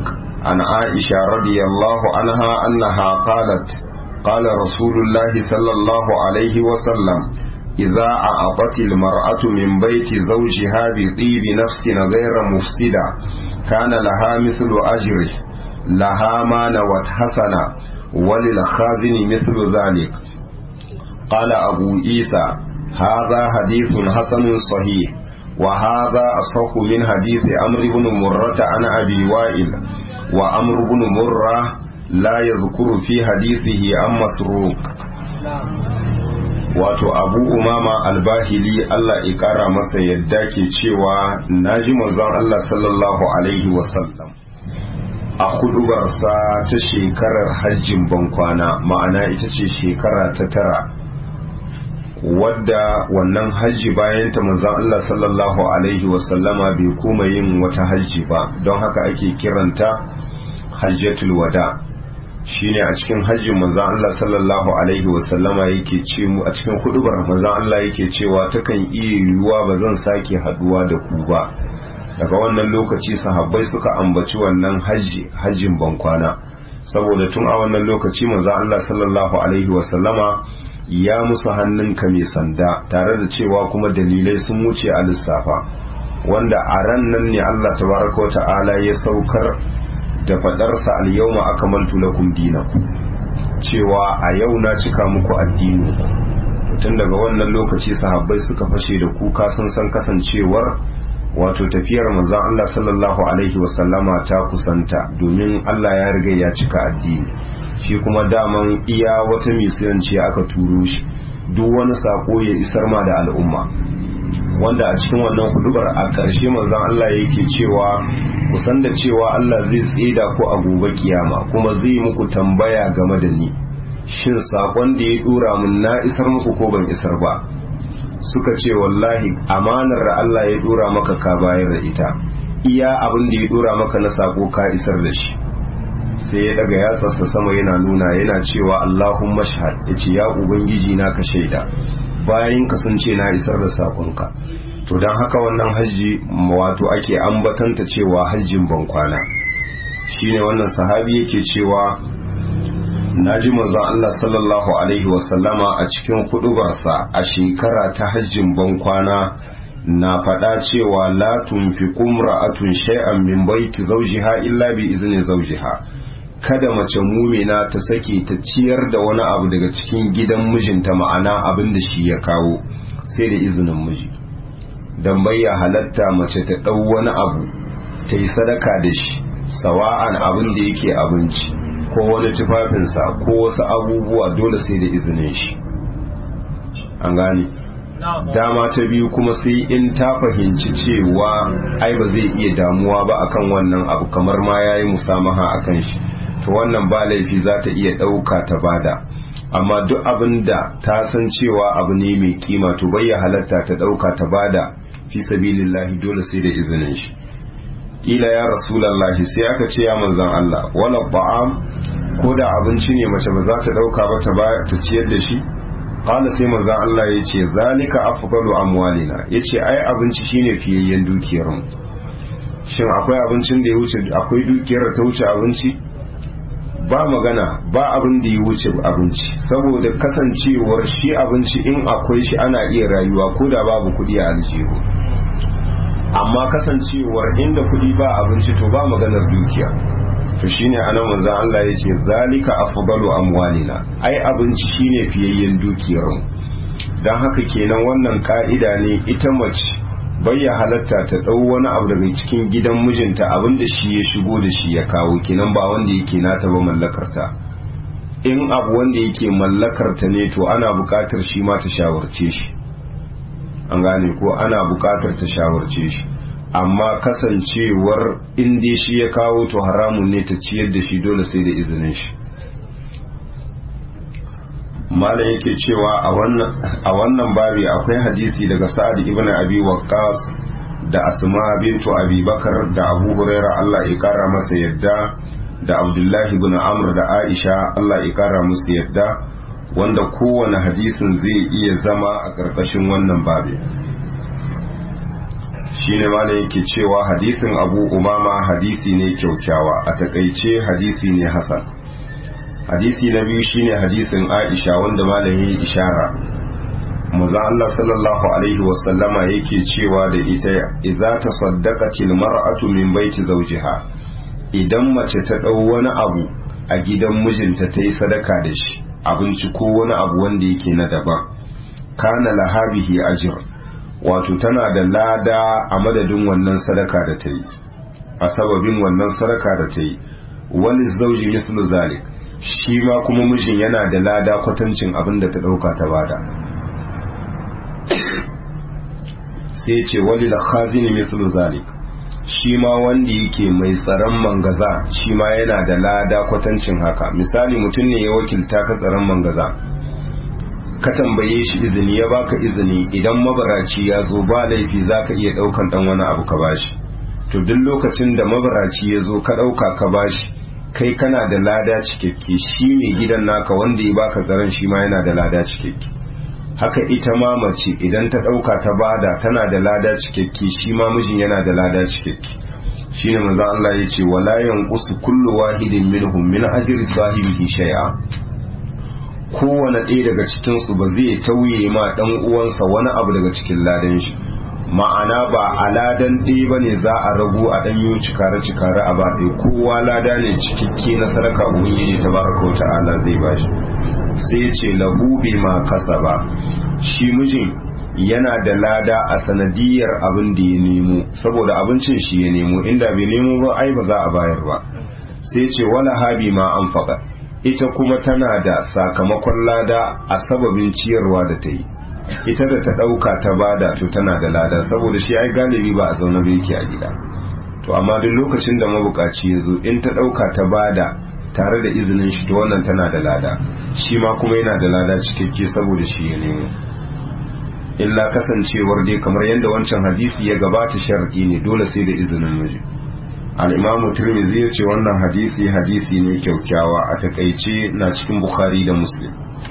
عن عائشة رضي الله عنها أنها قالت قال رسول الله صلى الله عليه وسلم إذا أعطت المرأة من بيت زوجها بطيب نفس غير مفسدة كان لها مثل أجره لها ما نوت حسنة وللخازن مثل ذلك قال أبو عيسى هذا حديث حسن صحيح وهذا أصح من حديث أمر بن مرة عن أبي وائل وأمر بن مرة لا يذكر في حديثه عن مسروق wato abu umama albahili Allah ya kara masa yadda ke cewa naji manzon Allah sallallahu alaihi wasallam a kudubarsa ta shekarar hajjin bankwana ma'ana ita ce shekara ta tara wadda wannan hajji bayan ta manzon Allah sallallahu alaihi wasallama bai kuma yin wata hajji ba don haka ake kiranta hajjatul wada shine a cikin hajjin manzon Allah sallallahu alaihi wasallama yake ce mu a cikin hudubar manzon Allah yake cewa takan iya yiwuwa ba zan sake haduwa da ku ba daga wannan lokaci sahabbai suka ambaci wannan hajji hajjin bankwana saboda tun a wannan lokaci manzon Allah sallallahu alaihi wasallama ya musu hannunka mai sanda tare da cewa kuma dalilai sun wuce a lissafa wanda a ran nan ne Allah tabaraka wa ta'ala ya saukar da fadarsa al-yawma akmaltu lakum dinakum cewa a yau na cika muku addini tun daga wannan lokaci sahabbai suka fashe da kuka sun san kasancewar wato tafiyar manzon Allah sallallahu alaihi wasallama ta kusanta domin Allah ya riga ya cika addini shi kuma daman iya wata misiyanci aka turo shi duk wani sako ya isar ma da al'umma wanda a cikin wannan hudubar a ƙarshe manzon Allah yake cewa kusan da cewa Allah zai tsida ku a gobe kiyama kuma zai muku tambaya game da ni shin sakon da ya dora mun na isar muku ko ban isar ba suka ce wallahi amanar da Allah ya dora maka ka bayar da ita iya abin da ya dora maka na sako ka isar da shi sai ya daga yatsarsa sama yana nuna yana cewa Allahumma shahad yace ya ubangiji na ka shaida bayan ka sun ce na isar da sakonka to don haka wannan hajji wato ake ambatanta cewa hajjin bankwana shine wannan sahabi yake cewa naji manzon Allah sallallahu alaihi wasallama a cikin hudubarsa a shekara ta hajjin bankwana na faɗa cewa la tunfiqu imra'atun shay'an min baiti zawjiha illa bi izni zawjiha kada mace mumina ta sake ta ciyar da wani abu daga cikin gidan mijinta ma'ana abin da shi ya kawo sai da izinin miji don bayya halatta mace ta ɗau wani abu ta yi sadaka da shi sawa'an abin da yake abinci ko wani tufafinsa ko wasu abubuwa dole sai da izinin shi an gane dama ta biyu kuma sai in ta fahimci cewa ai ba zai iya damuwa ba akan wannan abu kamar ma ya yi musamaha akan shi to wannan ba laifi za ta iya ɗauka ta bada amma duk abin da ta san cewa abu ne mai kima to bai ya halatta ta ɗauka ta bada fi sabilillahi dole sai da izinin shi kila ya rasulallahi sai aka ce ya manzon Allah wala ba'am ko da abinci ne mace ba za ta ɗauka ba ta ta ciyar da shi qala sai manzon Allah ya ce zalika afdalu amwalina yace ai abinci shine fiyayyen dukiyar mu shin akwai abincin da ya wuce akwai dukiyar ta wuce abinci ba magana ba abin da ya wuce abinci saboda kasancewar shi abinci in akwai shi ana iya rayuwa ko da babu kuɗi a aljihu amma kasancewar inda kuɗi ba abinci to ba maganar dukiya to shine anan manzon Allah ya ce zalika afdalu amwalina ai abinci shine fiyayyen dukiyar mu dan haka kenan wannan ka'ida ne ita mace bayya halatta ta ɗau wani abu daga cikin gidan mijinta abinda shi ya shigo da shi ya kawo kenan ba wanda yake nata ba mallakarta in abu wanda yake mallakarta ne to ana buƙatar shi ma ta shawarce shi an gane ko ana buƙatar ta shawarce shi amma kasancewar in dai shi ya kawo to haramun ne ta ciyar da shi dole sai da izinin shi malam yake cewa a wannan babi akwai hadisi daga sa'ad ibn abi waqqas da asma bintu abi bakar da abu huraira Allah ya kara masa yadda da abdullahi ibn amr da aisha Allah ya kara musu yadda wanda kowane hadisin zai iya zama a ƙarƙashin wannan babi shine malam yake cewa hadisin abu umama hadisi ne kyaukyawa a takaice hadisi ne hasan hadisi na biyu shine hadisin aisha wanda malam yayi ishara maza Allah sallallahu alaihi wasallama yake cewa da ita idza tasaddaqatil mar'atu min baiti zawjiha idan mace ta dau wani abu a gidan mijinta ta yi sadaka da shi abinci ko wani abu wanda yake na daban kana lahabihi ajr wato tana da lada a madadin wannan sadaka da ta yi a sababin wannan sadaka da ta yi wani zauji mislu zalik shi ma kuma mijin yana da lada kwatancin abin da ta ɗauka ta bada sai ce wani da khazini mislu zalik shi ma wanda yake mai tsaron mangaza shi ma yana da lada kwatancin haka misali mutum ne ya wakilta ka tsaron mangaza ka tambaye shi izini ya baka izini idan mabaraci ya zo ba laifi za ka iya ɗaukan ɗan wani abu ka bashi to duk lokacin da mabaraci ya zo ka ɗauka ka bashi kai kana da lada cikakke shi mai gidan naka wanda ya baka tsaron shi ma yana da lada cikakke haka ita ma mace idan ta ɗauka ta bada tana da lada cikakke shi ma mijin yana da lada cikakke shine manzo Allah ya ce wala yanqusu kullu wahidin minhum min ajri sahibihi shay'a kowane ɗaya daga cikinsu ba zai tauye ma ɗan uwansa wani abu daga cikin ladan shi ma'ana ba a ladan ɗaya ba ne za a ragu a ɗan yi cikare cikare a ba ɗaya kowa lada ne cikakke na sadaka ubangiji ta baraka wa ta'ala zai ba shi sai ce lahu bi ma kasaba shi mijin yana da lada a sanadiyar abin da ya nemo saboda abincin shi ya nemo inda bai nemo ba ai ba za a bayar ba sai ce wala habi ma an faɗa ita kuma tana da sakamakon lada a sababin ciyarwa da ta yi ita da ta ɗauka ta bada to tana da lada saboda shi ai galibi ba a zaune ba yake a gida to amma duk lokacin da mabukaci ya zo in ta ɗauka ta bada tare da izinin shi to wannan tana da lada shi ma kuma yana da lada cikakke saboda shi ya nemo illa kasancewar dai kamar yadda wancan hadisi ya gabata sharadi ne dole sai da izinin miji al'imamu turmizi ya ce wannan hadisi hadisi ne kyaukyawa a takaice na cikin bukhari da muslim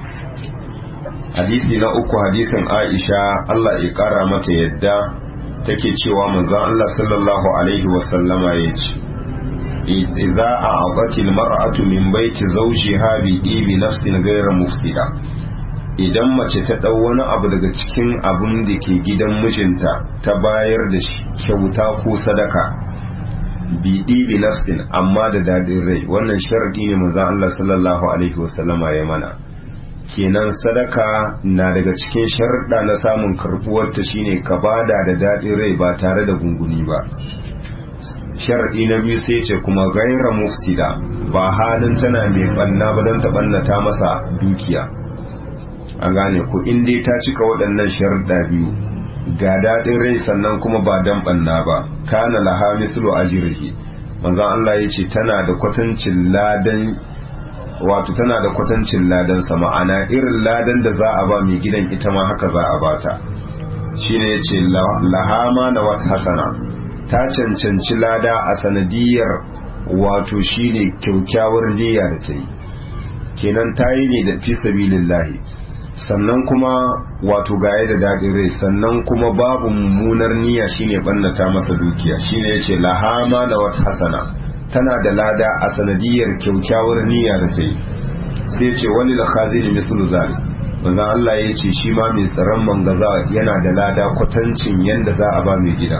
hadisi na uku hadisin aisha allah ya kara mata yadda take cewa manzon allah sallallahu alaihi wasallama ya ce idza a'abatil mar'atu min baiti zawjiha bi ibi nafsin ghayra mufsida idan mace ta dau wani abu daga cikin abun da ke gidan mijinta ta bayar da shi kyauta ko sadaka biɗi bi nafsin amma da daɗin rai wannan sharadi ne manzon Allah sallallahu alaihi wasallama ya mana kenan sadaka na daga cikin sharuɗa na samun karbuwar ta shine ka bada da daɗin rai ba tare da gunguni ba sharadi na biyu sai ce kuma gaira mufsida ba halin tana mai banna ba don ta bannata masa dukiya an gane ko in dai ta cika waɗannan sharuɗa biyu ga daɗin rai sannan kuma ba dan banna ba kana laha mislu ajrihi manzon Allah yace tana da kwatancin ladan wato tana da kwatancin ladan sa ma'ana irin ladan da za a ba mai gidan ita ma haka za a bata shine yace laha ma na wata hasana ta cancanci lada a sanadiyar wato shine kyaukyawar niyya da ta yi kenan ta yi ne da fi sabilillahi sannan kuma wato gaya da daɗin rai sannan kuma babu mummunar niyya shine bannata masa dukiya shine yace lahama da wata hasana tana da lada a sanadiyar kyaukyawar niyya da ta yi sai yace wani da khazini mislu zalik manzon Allah ya ce shi ma mai tsaron mangaza yana da lada kwatancin yanda za a ba mai gida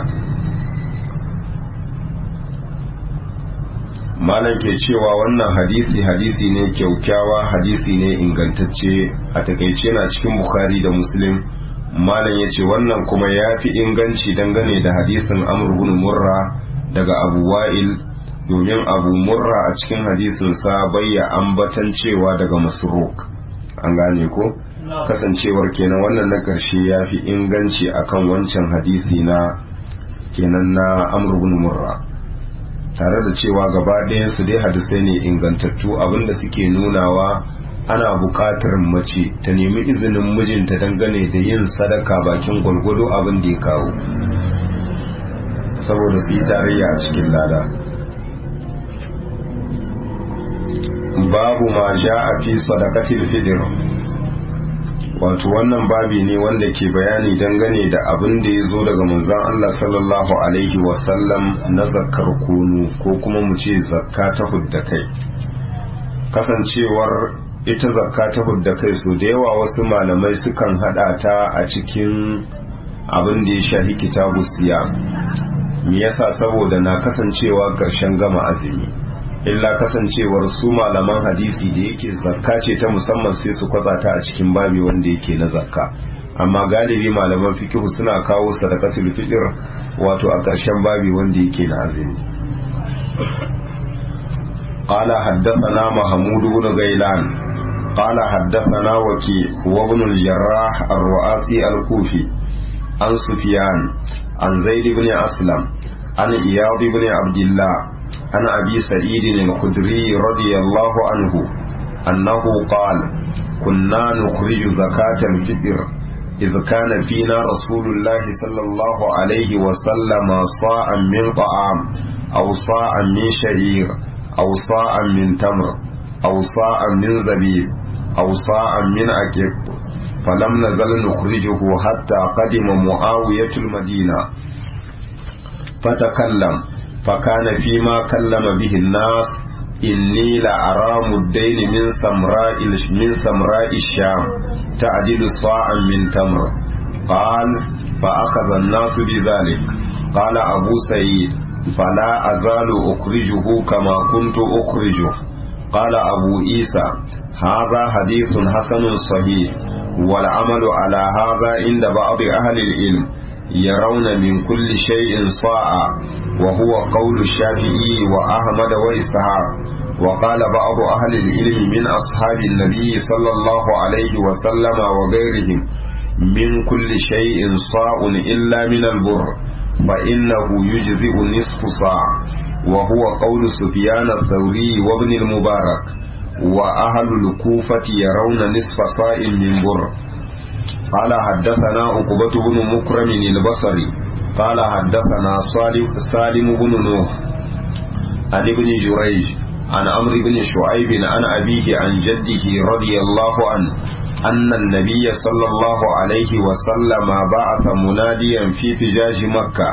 malam ke cewa wannan hadisi hadisi ne kyaukyawa hadisi ne ingantacce a takaice na cikin bukhari da muslim malam ya ce wannan kuma ya fi inganci dangane da hadisin amr bin murra daga abu wa'il domin abu murra a cikin hadisin sa bayya ambatan cewa daga masruk an gane ko kasancewar kenan wannan na ƙarshe ya fi inganci akan wancan hadisi na kenan na amr bin murra tare da cewa gaba su dai hadisai ne ingantattu abinda suke nunawa ana buƙatar mace ta nemi izinin mijinta dangane da yin sadaka bakin gwalgwado abin da ya kawo saboda su yi tarayya a cikin lada babu ma ja a fi sadakatil fidir wato wannan babi ne wanda ke bayani dangane da abin da ya zo daga manzon Allah sallallahu alaihi wasallam na zakkar kunu ko kuma mu ce zakka ta hudda kai kasancewar ita zakka ta hudda kai so da yawa wasu malamai sukan hada ta a cikin abin da ya shafi kitabu siya me yasa saboda na kasancewa karshen gama azumi illa kasancewar su malaman hadisi da yake zakka ce ta musamman sai su kwatsa ta a cikin babi wanda yake na zakka amma galibi malaman fikihu suna kawo sadaqatul fitr wato a ƙarshen babi wanda yake na azumi قال حدثنا محمود بن غيلان قال حدثنا وكيع وابن الجراح الرؤاسي الكوفي عن سفيان عن زيد بن أسلم عن إياض بن عبد الله عن أبي سعيد الخدري رضي الله عنه أنه قال كنا نخرج زكاة الفطر إذ كان فينا رسول الله صلى الله عليه وسلم صاعا من طعام أو صاعا من شعير أو صاعا من تمر أو صاعا من زبيب أو صاعا من أكب فلم نزل نخرجه حتى قدم معاوية المدينة فتكلم فكان فيما كلم به الناس إني لأرى مدين من سمراء من سمراء الشام تعدل صاعا من تمر قال فأخذ الناس بذلك قال أبو سعيد فلا أزال أخرجه كما كنت أخرجه قال أبو عيسى هذا حديث حسن صحيح والعمل على هذا عند بعض أهل العلم يرون من كل شيء صاعا وهو قول الشافعي وأحمد وإسحاق وقال بعض أهل العلم من أصحاب النبي صلى الله عليه وسلم وغيرهم من كل شيء صاع إلا من البر فإنه يجزئ نصف صاع وهو قول سفيان الثوري وابن المبارك وأهل الكوفة يرون نصف صاع من بر قال حدثنا عقبة بن مكرم البصري قال حدثنا سالم بن نوح عن ابن جريج عن عمرو بن شعيب عن أبيه عن جده رضي الله عنه أن النبي صلى الله عليه وسلم بعث مناديا في فجاج مكة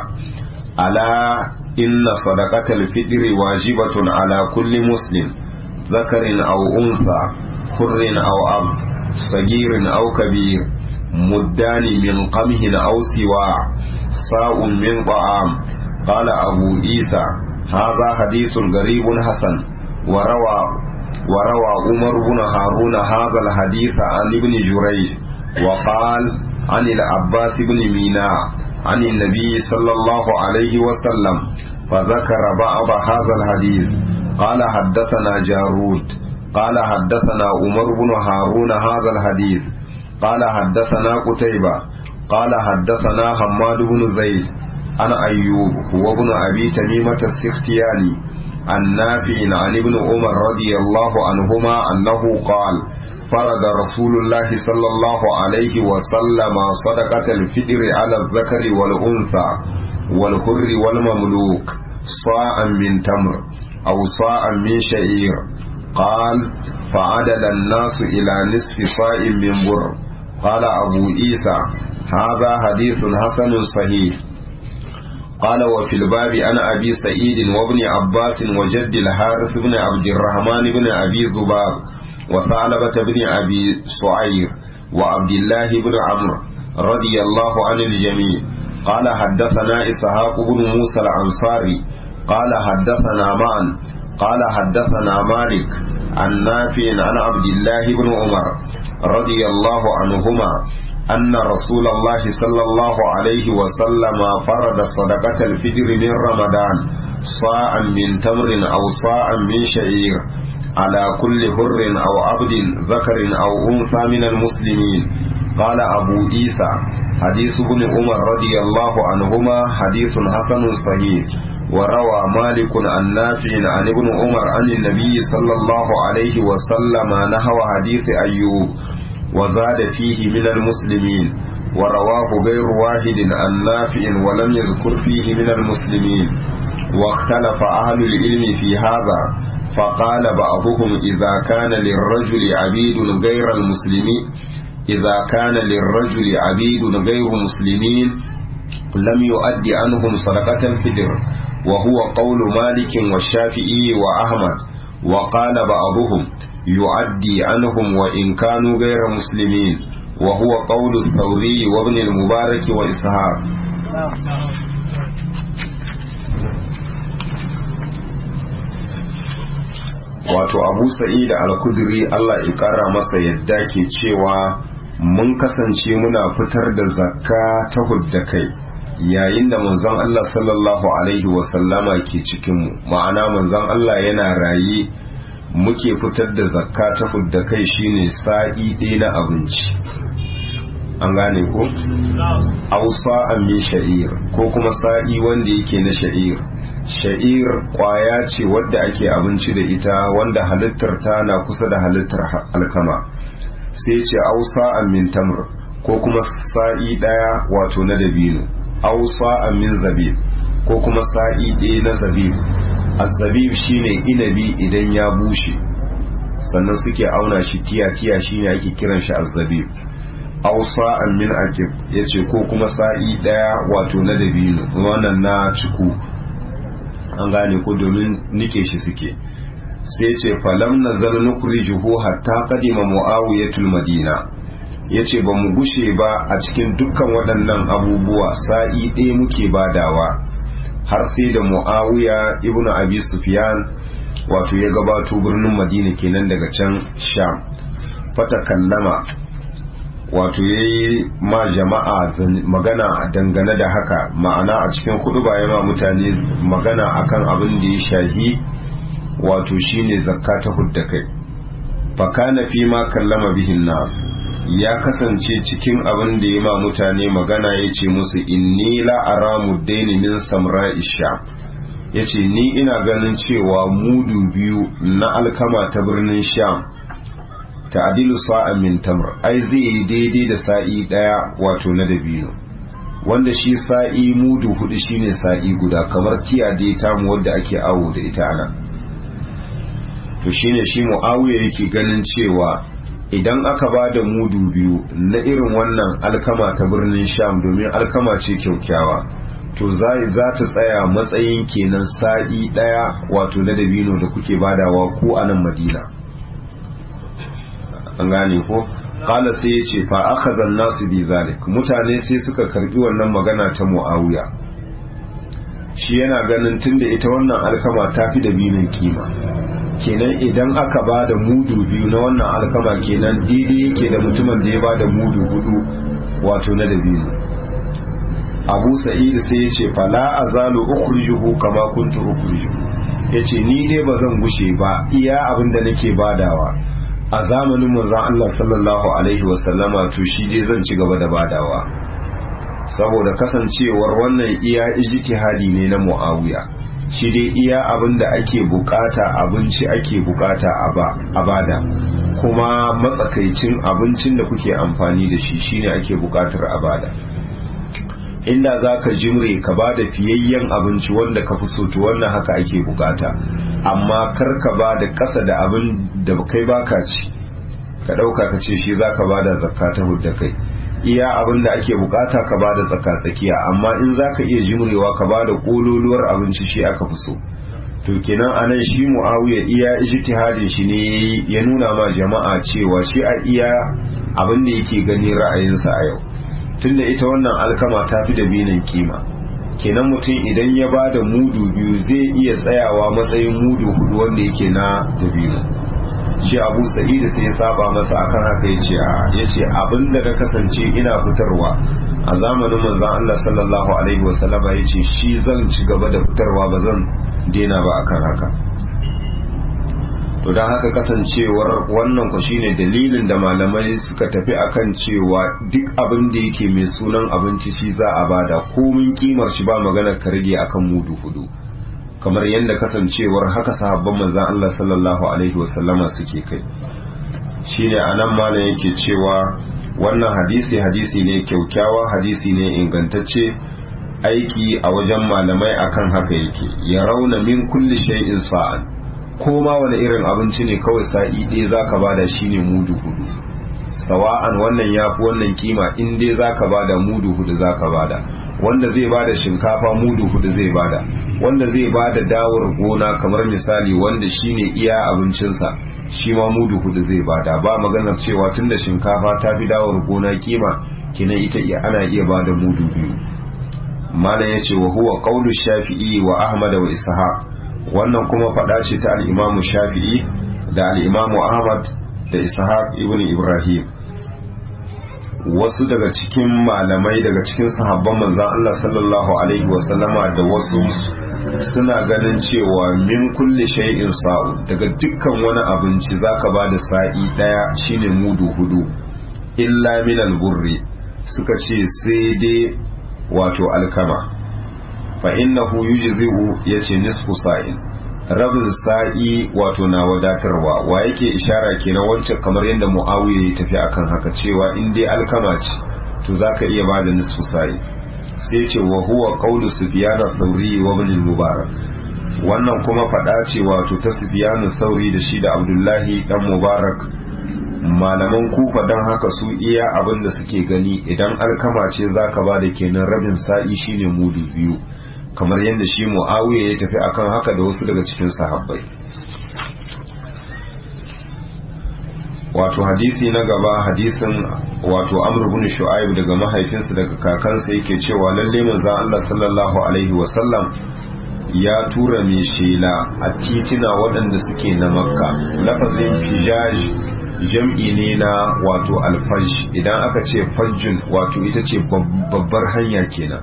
ألا إن صدقة الفطر واجبة على كل مسلم ذكر أو أنثى حر أو عبد صغير أو كبير مدان من قمه أو سواع ساء من طعام قال أبو عيسى هذا حديث غريب حسن وروى وروى عمر بن هارون هذا الحديث عن ابن جريج وقال عن العباس بن ميناء عن النبي صلى الله عليه وسلم فذكر بعض هذا الحديث قال حدثنا جارود قال حدثنا عمر بن هارون هذا الحديث قال حدثنا قتيبة قال حدثنا حماد بن زيد عن أيوب هو ابن أبي تميمة السختياني عن نافع عن ابن عمر رضي الله عنهما أنه قال فرض رسول الله صلى الله عليه وسلم صدقة الفطر على الذكر والأنثى والحر والمملوك صاعا من تمر أو صاعا من شعير قال فعدل الناس إلى نصف صاع من بر قال أبو عيسى هذا حديث حسن صحيح قال وفي الباب أنا أبي سعيد وابن عباس وجد الحارث بن عبد الرحمن بن أبي ذباب وثعلبة بن أبي سعير وعبد الله بن عمرو رضي الله عن الجميع قال حدثنا إسحاق بن موسى الأنصاري قال حدثنا معا قال حدثنا مالك عن نافع عن عبد الله بن عمر رضي الله عنهما أن رسول الله صلى الله عليه وسلم فرض صدقة الفجر من رمضان صاعا من تمر أو صاعا من شعير على كل حر أو عبد ذكر أو أنثى من المسلمين قال أبو عيسى حديث ابن عمر رضي الله عنهما حديث حسن صحيح وروى مالك عن نافع عن ابن عمر عن النبي صلى الله عليه وسلم نحو حديث أيوب وزاد فيه من المسلمين ورواه غير واحد عن نافع ولم يذكر فيه من المسلمين واختلف أهل العلم في هذا فقال بعضهم إذا كان للرجل عبيد غير المسلمين idza kana lirrajuli abidun ghayru muslimin lam yu'addi anhum sadaqatan fidr wa huwa qawlu malik wa shafi'i wa ahmad wa qala ba'dhum yu'addi anhum wa in kanu ghayra muslimin wa huwa qawlu thawri wa ibn al-mubarak wa ishaq wato abu sa'id al-kudri Allah ya kara masa yadda ke cewa mun kasance muna fitar da zakka ta hudda kai yayin da manzon Allah sallallahu alaihi wasallama ke cikinmu ma'ana manzon Allah yana raye muke fitar da zakka ta hudda kai shine sa'i ɗaya na abinci an gane ko ausa min sha'ir ko kuma sa'i wanda yake na sha'ir sha'ir kwaya ce wadda ake abinci da ita wanda halittar ta na kusa da halittar alkama sai ce ausa min tamr ko kuma sa'i daya wato na dabino ausa min zabib ko kuma sa'i ɗaya na zabib azabib shine inabi idan ya bushe sannan suke auna shi tiya tiya shine ake kiran shi azabib ausa min akib yace ko kuma sa'i daya wato na dabino wannan na ciku an gane ko domin nike shi suke sai ce falam nazar nukrijuhu hatta qadima muawiyatul madina yace ba mu gushe ba a cikin dukkan waɗannan abubuwa sa'i ɗaya muke badawa har sai da muawiya ibnu abi sufyan wato ya gabato birnin madina kenan daga can sham fata kallama wato ya yi ma jama'a magana dangane da haka ma'ana a cikin kudu ba ma mutane magana akan abin da ya shahi wato shine zakka ta hudda kai fakana fi ma kallama bihin nas ya kasance cikin abin da ya ma mutane magana ya ce musu inni la aramu daini min samra isha ya ce ni ina ganin cewa mudu biyu na alkama ta birnin sham ta'adilu sa'an min tamr ai zai yi daidai da sa'i daya wato na dabino wanda shi sa'i mudu hudu shine sa'i guda kamar tiya dai tamu wadda ake awo da ita ana to shine shi muawiya yake ganin cewa idan aka ba da mudu biyu na irin wannan alkama ta birnin sham domin alkama ce kyaukyawa to za ta tsaya matsayin kenan sa'i daya wato na dabino da kuke badawa ko a nan madina an gane ko kala sai ya ce fa akhadha nasu bi zalik mutane sai suka karbi wannan magana ta muawiya shi yana ganin tunda ita wannan alkama ta fi da binin kima kenan idan aka ba da mudu biyu na wannan alkama kenan daidai yake da mutumin da ya ba da mudu hudu wato na dabino abu sa'id sai ya ce fala azalu ukhrijuhu kama kuntu ukhrijuhu yace ni dai ba zan gushe ba iya abin da nake badawa a zamanin manzon Allah sallallahu alaihi wasallama to shi dai zan ci gaba da badawa saboda kasancewar wannan iya ijtihadi ne na Muawiya shi dai iya abin da ake bukata abinci ake bukata a bada kuma matsakaicin abincin da kuke amfani da shi shine ake bukatar a bada inda za ka jimre ka ba da fiyayyen abinci wanda ka fi so to wannan haka ake bukata amma kar ka ba da ƙasa da abin da kai baka ci ka ɗauka ka ce shi za ka ba da zakka ta hudda kai iya abin da ake bukata ka ba da tsaka tsakiya amma in za ka iya jimrewa ka ba da ƙololuwar abinci shi aka fi so to kenan anan shi muawiya iya ijtihadin shi ne ya nuna ma jama'a cewa shi a iya abin da yake gani ra'ayinsa a yau tunda ita wannan alkama ta fi da binin kima kenan mutum idan ya ba da mudu biyu zai iya tsayawa matsayin mudu hudu wanda yake na dabino shi abu sa'id sai ya saba masa akan haka ya ce ya ce abinda na kasance ina fitarwa a zamanin manzon Allah sallallahu alaihi wasallama ya ce shi zan ci gaba da fitarwa ba zan daina ba akan haka to don haka kasancewar wannan ku shine dalilin da malamai suka tafi akan cewa duk abin da yake mai sunan abinci shi za a bada komin kimar shi ba maganar ka rage akan mudu hudu kamar yadda kasancewar haka sahabban manzan Allah sallallahu alaihi wasallama suke kai shine anan malam yake cewa wannan hadisi hadisi ne kyaukyawa hadisi ne ingantacce aiki a wajen malamai akan haka yake ya rauna min kulli shay'in sa'an ko ma wani irin abinci ne kawai sa'i ɗaya za ka bada shi ne mudu hudu sawa'an wannan ya fi wannan kima in dai za ka bada mudu hudu za ka bada wanda zai bada shinkafa mudu hudu zai bada wanda zai bada dawar gona kamar misali wanda shine iya abincinsa shi ma mudu hudu zai bada ba maganar cewa tunda shinkafa ta fi dawar gona kima kinan ita iya ana iya bada mudu biyu malam yace wa huwa qaulu shafi'i wa ahmad wa ishaq wannan kuma fada ce ta al-imam shafi'i da al-imam ahmad da ishaq ibn ibrahim wasu daga cikin malamai daga cikin sahabban manzan Allah sallallahu alaihi wasallama da wasu suna ganin cewa min kulle shay'in sa'u daga dukkan wani abinci zaka ba da sa'i daya shine mudu hudu illa min alburri suka ce sai dai wato alkama fa innahu yujzi'u yace nisfu sa'in rabin sa'i wato na wadatarwa wa yake ishara kenan wancan kamar yadda muawiya ya tafi akan haka cewa in dai alkama ce to zaka iya bada nisfu sa'i sai ce wa huwa qawlu sufyan ath-thawri wa ibn al-mubarak wannan kuma fada ce wato ta sufyan ath-thawri da shi da abdullahi dan mubarak malaman kufa dan haka su iya abin da suke gani idan alkama ce zaka bada kenan rabin sa'i shine mudu biyu kamar yadda shi mu'awiya ya tafi akan haka da wasu daga cikin sahabbai wato hadisi na gaba hadisin wato amr ibn shu'aib daga mahaifinsa daga kakansa yake cewa lalle manzon Allah sallallahu alaihi wasallam ya tura mai shela a titina waɗanda suke na makka lafazin fijaj jam'i ne na wato alfaj idan aka ce fajjun wato ita ce babbar hanya kenan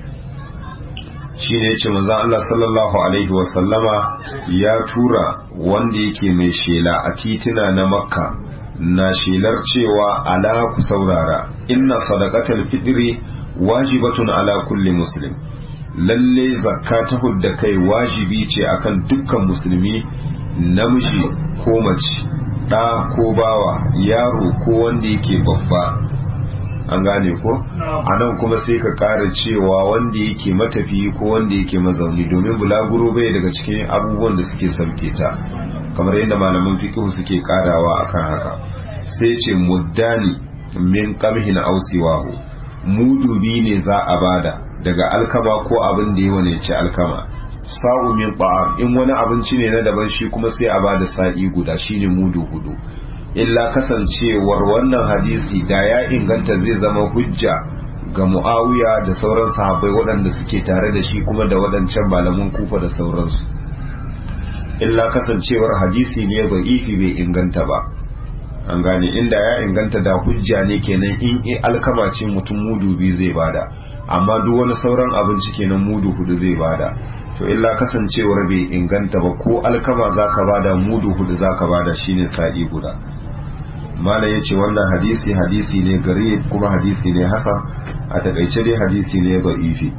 shi ne ce manzan Allah sallallahu Alaihi wasallama ya tura wanda yake mai shela a titina na makka na shelar cewa ala ku saurara inna sadaqatal fitri wajibatun ala kulli muslim lalle zakka ta hudda kai wajibi ce akan dukkan musulmi namiji ko mace ɗa ko bawa yaro ko wanda yake babba an gane ko a nan kuma sai ka ƙara cewa wanda yake matafi ko wanda yake mazauni domin bulaguro bai daga cikin abubuwan da suke sauke ta kamar yadda malaman fikihu suke ƙarawa akan haka sai ce muddani min qamhin ausiwahu mudu bi ne za a bada daga alkama ko abin da yawa ne ce alkama sa'u min ta'am in wani abinci ne na daban shi kuma sai a bada sa'i guda shine mudu hudu illa kasancewar wannan hadisi da ya inganta zai zama hujja ga mu'awiya da sauran sahabbai waɗanda suke tare da shi kuma da waɗancan malaman kufa da sauransu illa kasancewar hadisi ne ba ifi bai inganta ba an gane inda ya inganta da hujja ne kenan in alkama ce mutum mudu biyu zai bada amma duk wani sauran abinci kenan mudu hudu zai bada to illa kasancewar bai inganta ba ko alkama zaka bada mudu hudu zaka bada shine sa'i guda mala ya ce wannan hadisi hadisi ne gari kuma hadisi ne hasan a takaice dai hadisi ne da'ifi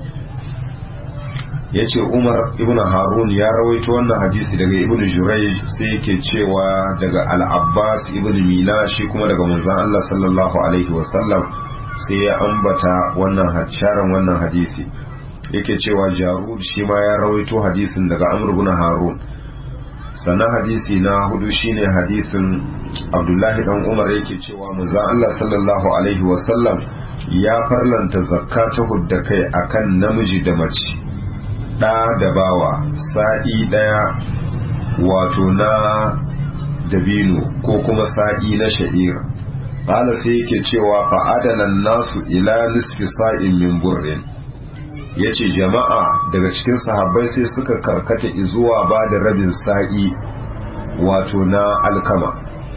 ya ce umar ibn harun ya rawaito wannan hadisi daga ibn jurai sai yake cewa daga al-abbas ibn mila shi kuma daga manzon Allah sallallahu alaihi wasallam sai ya ambata wannan sharan wannan hadisi yake cewa jarud shi ma ya rawaito hadisin daga amr ibn harun sannan hadisi na hudu shine hadisin abdullahi dan umar yake cewa manzon Allah sallallahu alaihi wasallam ya farlanta zakka ta hudda kai akan namiji da mace ɗa da bawa sa'i ɗaya wato na dabino ko kuma sa'i na sha'ir ƙala sai yake cewa fa'adanan nasu ila nisfi sa'in min burrin ya ce jama'a daga cikin sahabbai sai suka karkata zuwa ba da rabin sa'i wato na alkama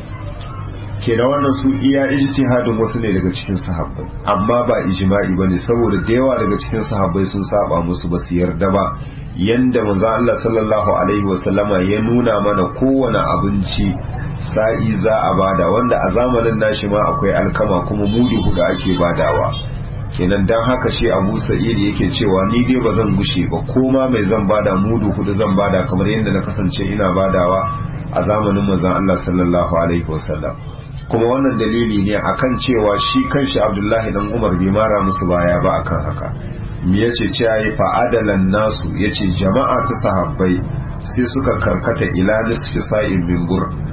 ke da wannan su iya ijtihadin wasu ne daga cikin sahabbai amma ba ijma'i bane saboda da yawa daga cikin sahabbai sun saba musu ba su yarda ba yanda manzo Allah sallallahu alaihi wasallama ya nuna mana kowane abinci sa'i za a bada wanda a zamanin nashi ma akwai alkama kuma mudu hudu ake badawa kenan dan haka shi Abu Sa'id yake cewa ni dai ba zan gushe ba ko ma mai zan bada mudu hudu zan bada kamar yadda na kasance ina badawa a zamanin manzon Allah sallallahu alaihi wasallam kuma wannan dalili ne akan cewa shi kanshi abdullahi dan umar bai mara musu baya ba akan haka me yace cewa yi fa'adalan nasu yace jama'a ta sahabbai sai suka karkata ila nisfi sa'in min bur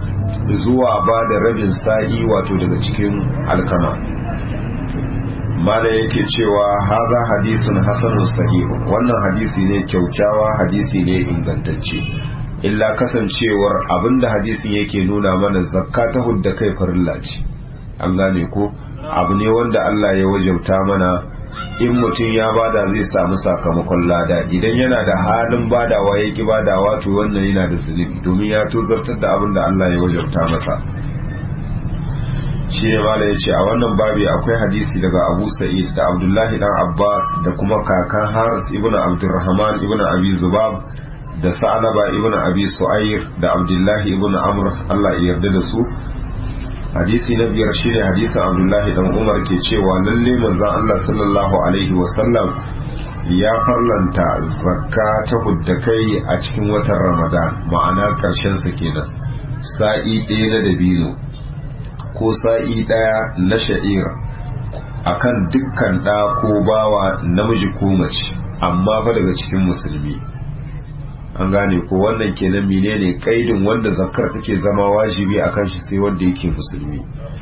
zuwa ba da rabin sa'i wato daga cikin alkama mala yake cewa haza hadisun hasanun sahihu wannan hadisi ne kyaukyawa hadisi ne ingantacce illa kasancewar abinda hadisin yake nuna mana zakka ta hudda kai farilla ce an gane ko abu ne wanda Allah ya wajabta mana in mutum ya bada zai samu sakamakon lada idan yana da halin badawa ya ki badawa to wannan yana da zunubi domin ya tozartar da abin da Allah ya wajabta masa shi ne mala ya ce a wannan babi akwai hadisi daga abu sa'id da abdullahi dan abbas da kuma kakan haris ibn abdurrahman ibn abi zubab da sa'alaba ibn abi su'air da abdullahi ibn amr Allah ya yarda da su hadisi na biyar shine hadisin abdullahi dan umar ke cewa lalle manzon Allah sallallahu alaihi wasallam ya farlanta zakka ta hudda kai a cikin watan ramadan ma'ana karshen sa kenan sa'i ɗaya na dabino ko sa'i ɗaya na sha'ir akan dukkan ɗa ko bawa namiji ko mace amma fa daga cikin musulmi an gane ko wannan kenan menene kaidin wanda zakkar take zama wajibi akan shi sai wanda yake musulmi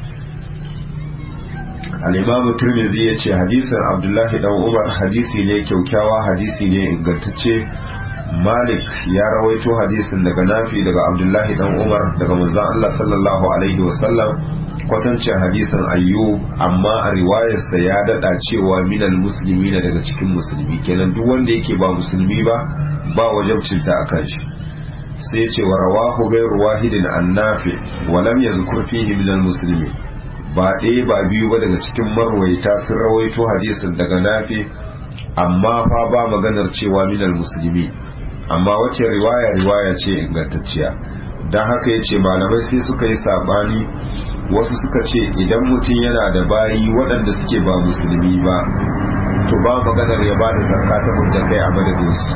al-imam tirmidhi yace hadisin abdullahi dan umar hadisi ne kyaukyawa hadisi ne ingantacce malik ya rawaito hadisin daga nafi daga abdullahi dan umar daga manzon Allah sallallahu alaihi wasallam kwatancin hadisin ayyub amma a riwayarsa ya dada cewa minal musulmi na daga cikin musulmi kenan duk wanda yake ba musulmi ba ba wajabcinta a kan shi sai ce wa rawahu gairu wahidin annafi wa lam yazkur fihi minal muslimi ba ɗaya ba biyu ba daga cikin marwaita sun rawaito hadisin daga nafi amma fa ba maganar cewa minal musulmi amma wace riwaya riwaya ce ingantacciya don haka ya ce malamai sai suka yi saɓani wasu suka ce idan mutum yana da bayi waɗanda suke ba musulmi ba to ba maganar ya ba da zakka ta da kai a madadinsu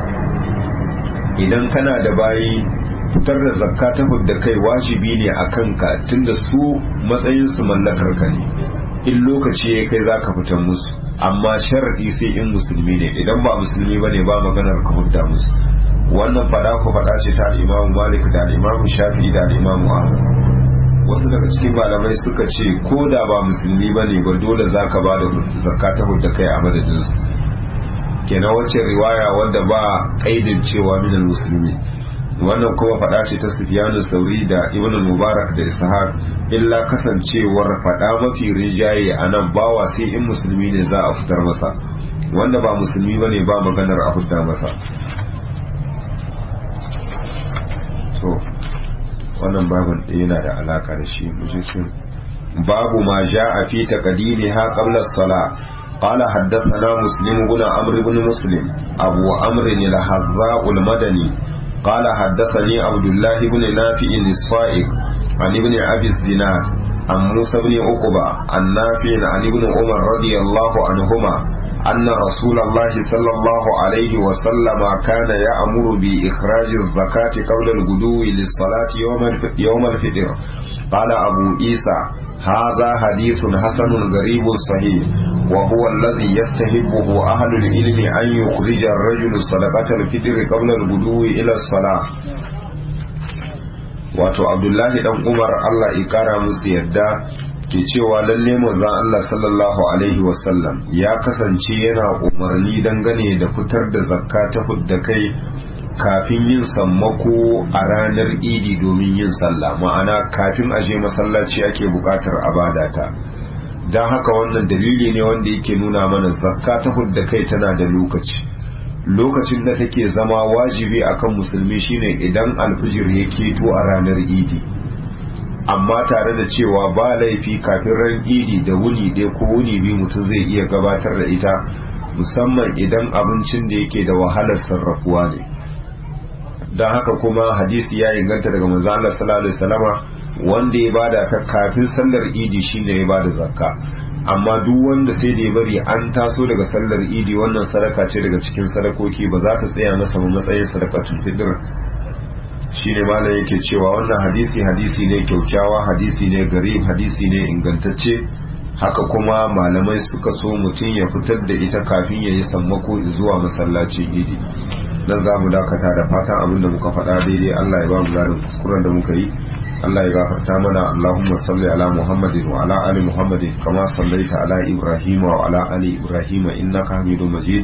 idan kana da bayi fitar da zakka ta da kai wajibi ne a kanka tunda su matsayinsu mallakar ka ne in lokaci ya kai za ka fitar musu amma sharaɗi sai in musulmi ne idan ba musulmi ba ne ba maganar ka hudda musu wannan fada ku fada ce ta al'imamu malik da al'imamu shafi da al'imamu ahmad wasu daga cikin malamai suka ce ko da ba musulmi ba ne ba dole za ka ba da zakka ta da kai a madadinsu kenan wacce riwaya wanda ba kaidin cewa minal musulmi wannan kuma fada ce ta sufyanu sauri da ibn mubarak da ishaq illa kasancewar fada mafi rijaye a nan bawa sai in musulmi ne za a fitar masa wanda ba musulmi ba ne ba maganar a fitar masa to wannan babin yana da alaka da shi mujisin babu ma ja'a fi taqdimiha qabla as-salah قال حدثنا مسلم بن عمرو بن مسلم أبو عمرو الحذاء المدني قال حدثني عبد الله بن نافع الصائغ عن ابن أبي الزناد عن موسى بن عقبة عن نافع عن ابن عمر رضي الله عنهما أن رسول الله صلى الله عليه وسلم كان يأمر بإخراج الزكاة قبل الغدو للصلاة يوم يوم الفطر قال أبو عيسى هذا حديث حسن غريب صحيح وهو الذي يستحبه أهل العلم أن يخرج الرجل صدقة الفطر قبل الغدو إلى الصلاة wato abdullahi dan umar allah ya kara musu yadda ke cewa lalle manzon allah sallallahu alaihi wasallam ya kasance yana umarni dangane da fitar da zakka ta fudda kai kafin yin sammako a ranar idi domin yin sallah ma'ana kafin a je masallaci ake bukatar abadata don haka wannan dalili ne wanda yake nuna mana zakka ta hudda kai tana da lokaci lokacin da take zama wajibi akan musulmi shine idan alfijir ya keto a ranar idi amma tare da cewa ba laifi kafin ran idi da wuni ɗaya ko wuni biyu mutum zai iya gabatar da ita musamman idan abincin da yake da wahalar sarrafuwa ne don haka kuma hadisi ya inganta daga manzo Allah sallallahu alaihi wasallama wanda ya bada ta kafin sallar idi shine ya bada zakka amma duk wanda sai da ya bari an taso daga sallar idi wannan sadaka ce daga cikin sadakoki ba za ta tsaya masa ba matsayin sadakatul fitr shine malam yake cewa wannan hadisi hadisi ne kyaukyawa hadisi ne garib hadisi ne ingantacce haka kuma malamai suka so mutum ya fitar da ita kafin ya yi sammako zuwa masallacin idi dan za mu dakata da fatan abin da muka faɗa daidai Allah ya ba mu zarin kuskuren da muka yi Allah ya gafarta mana Allahumma salli ala Muhammadin wa ala ali Muhammadin kama sallaita ala Ibrahim wa ala ali Ibrahim innaka Hamidum Majid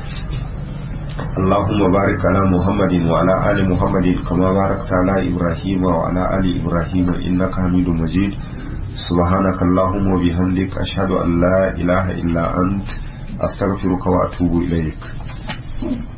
اللهم بارك على محمد وعلى آل محمد كما باركت على إبراهيم وعلى آل إبراهيم إنك حميد مجيد سبحانك اللهم وبحمدك أشهد أن لا إله إلا أنت أستغفرك وأتوب إليك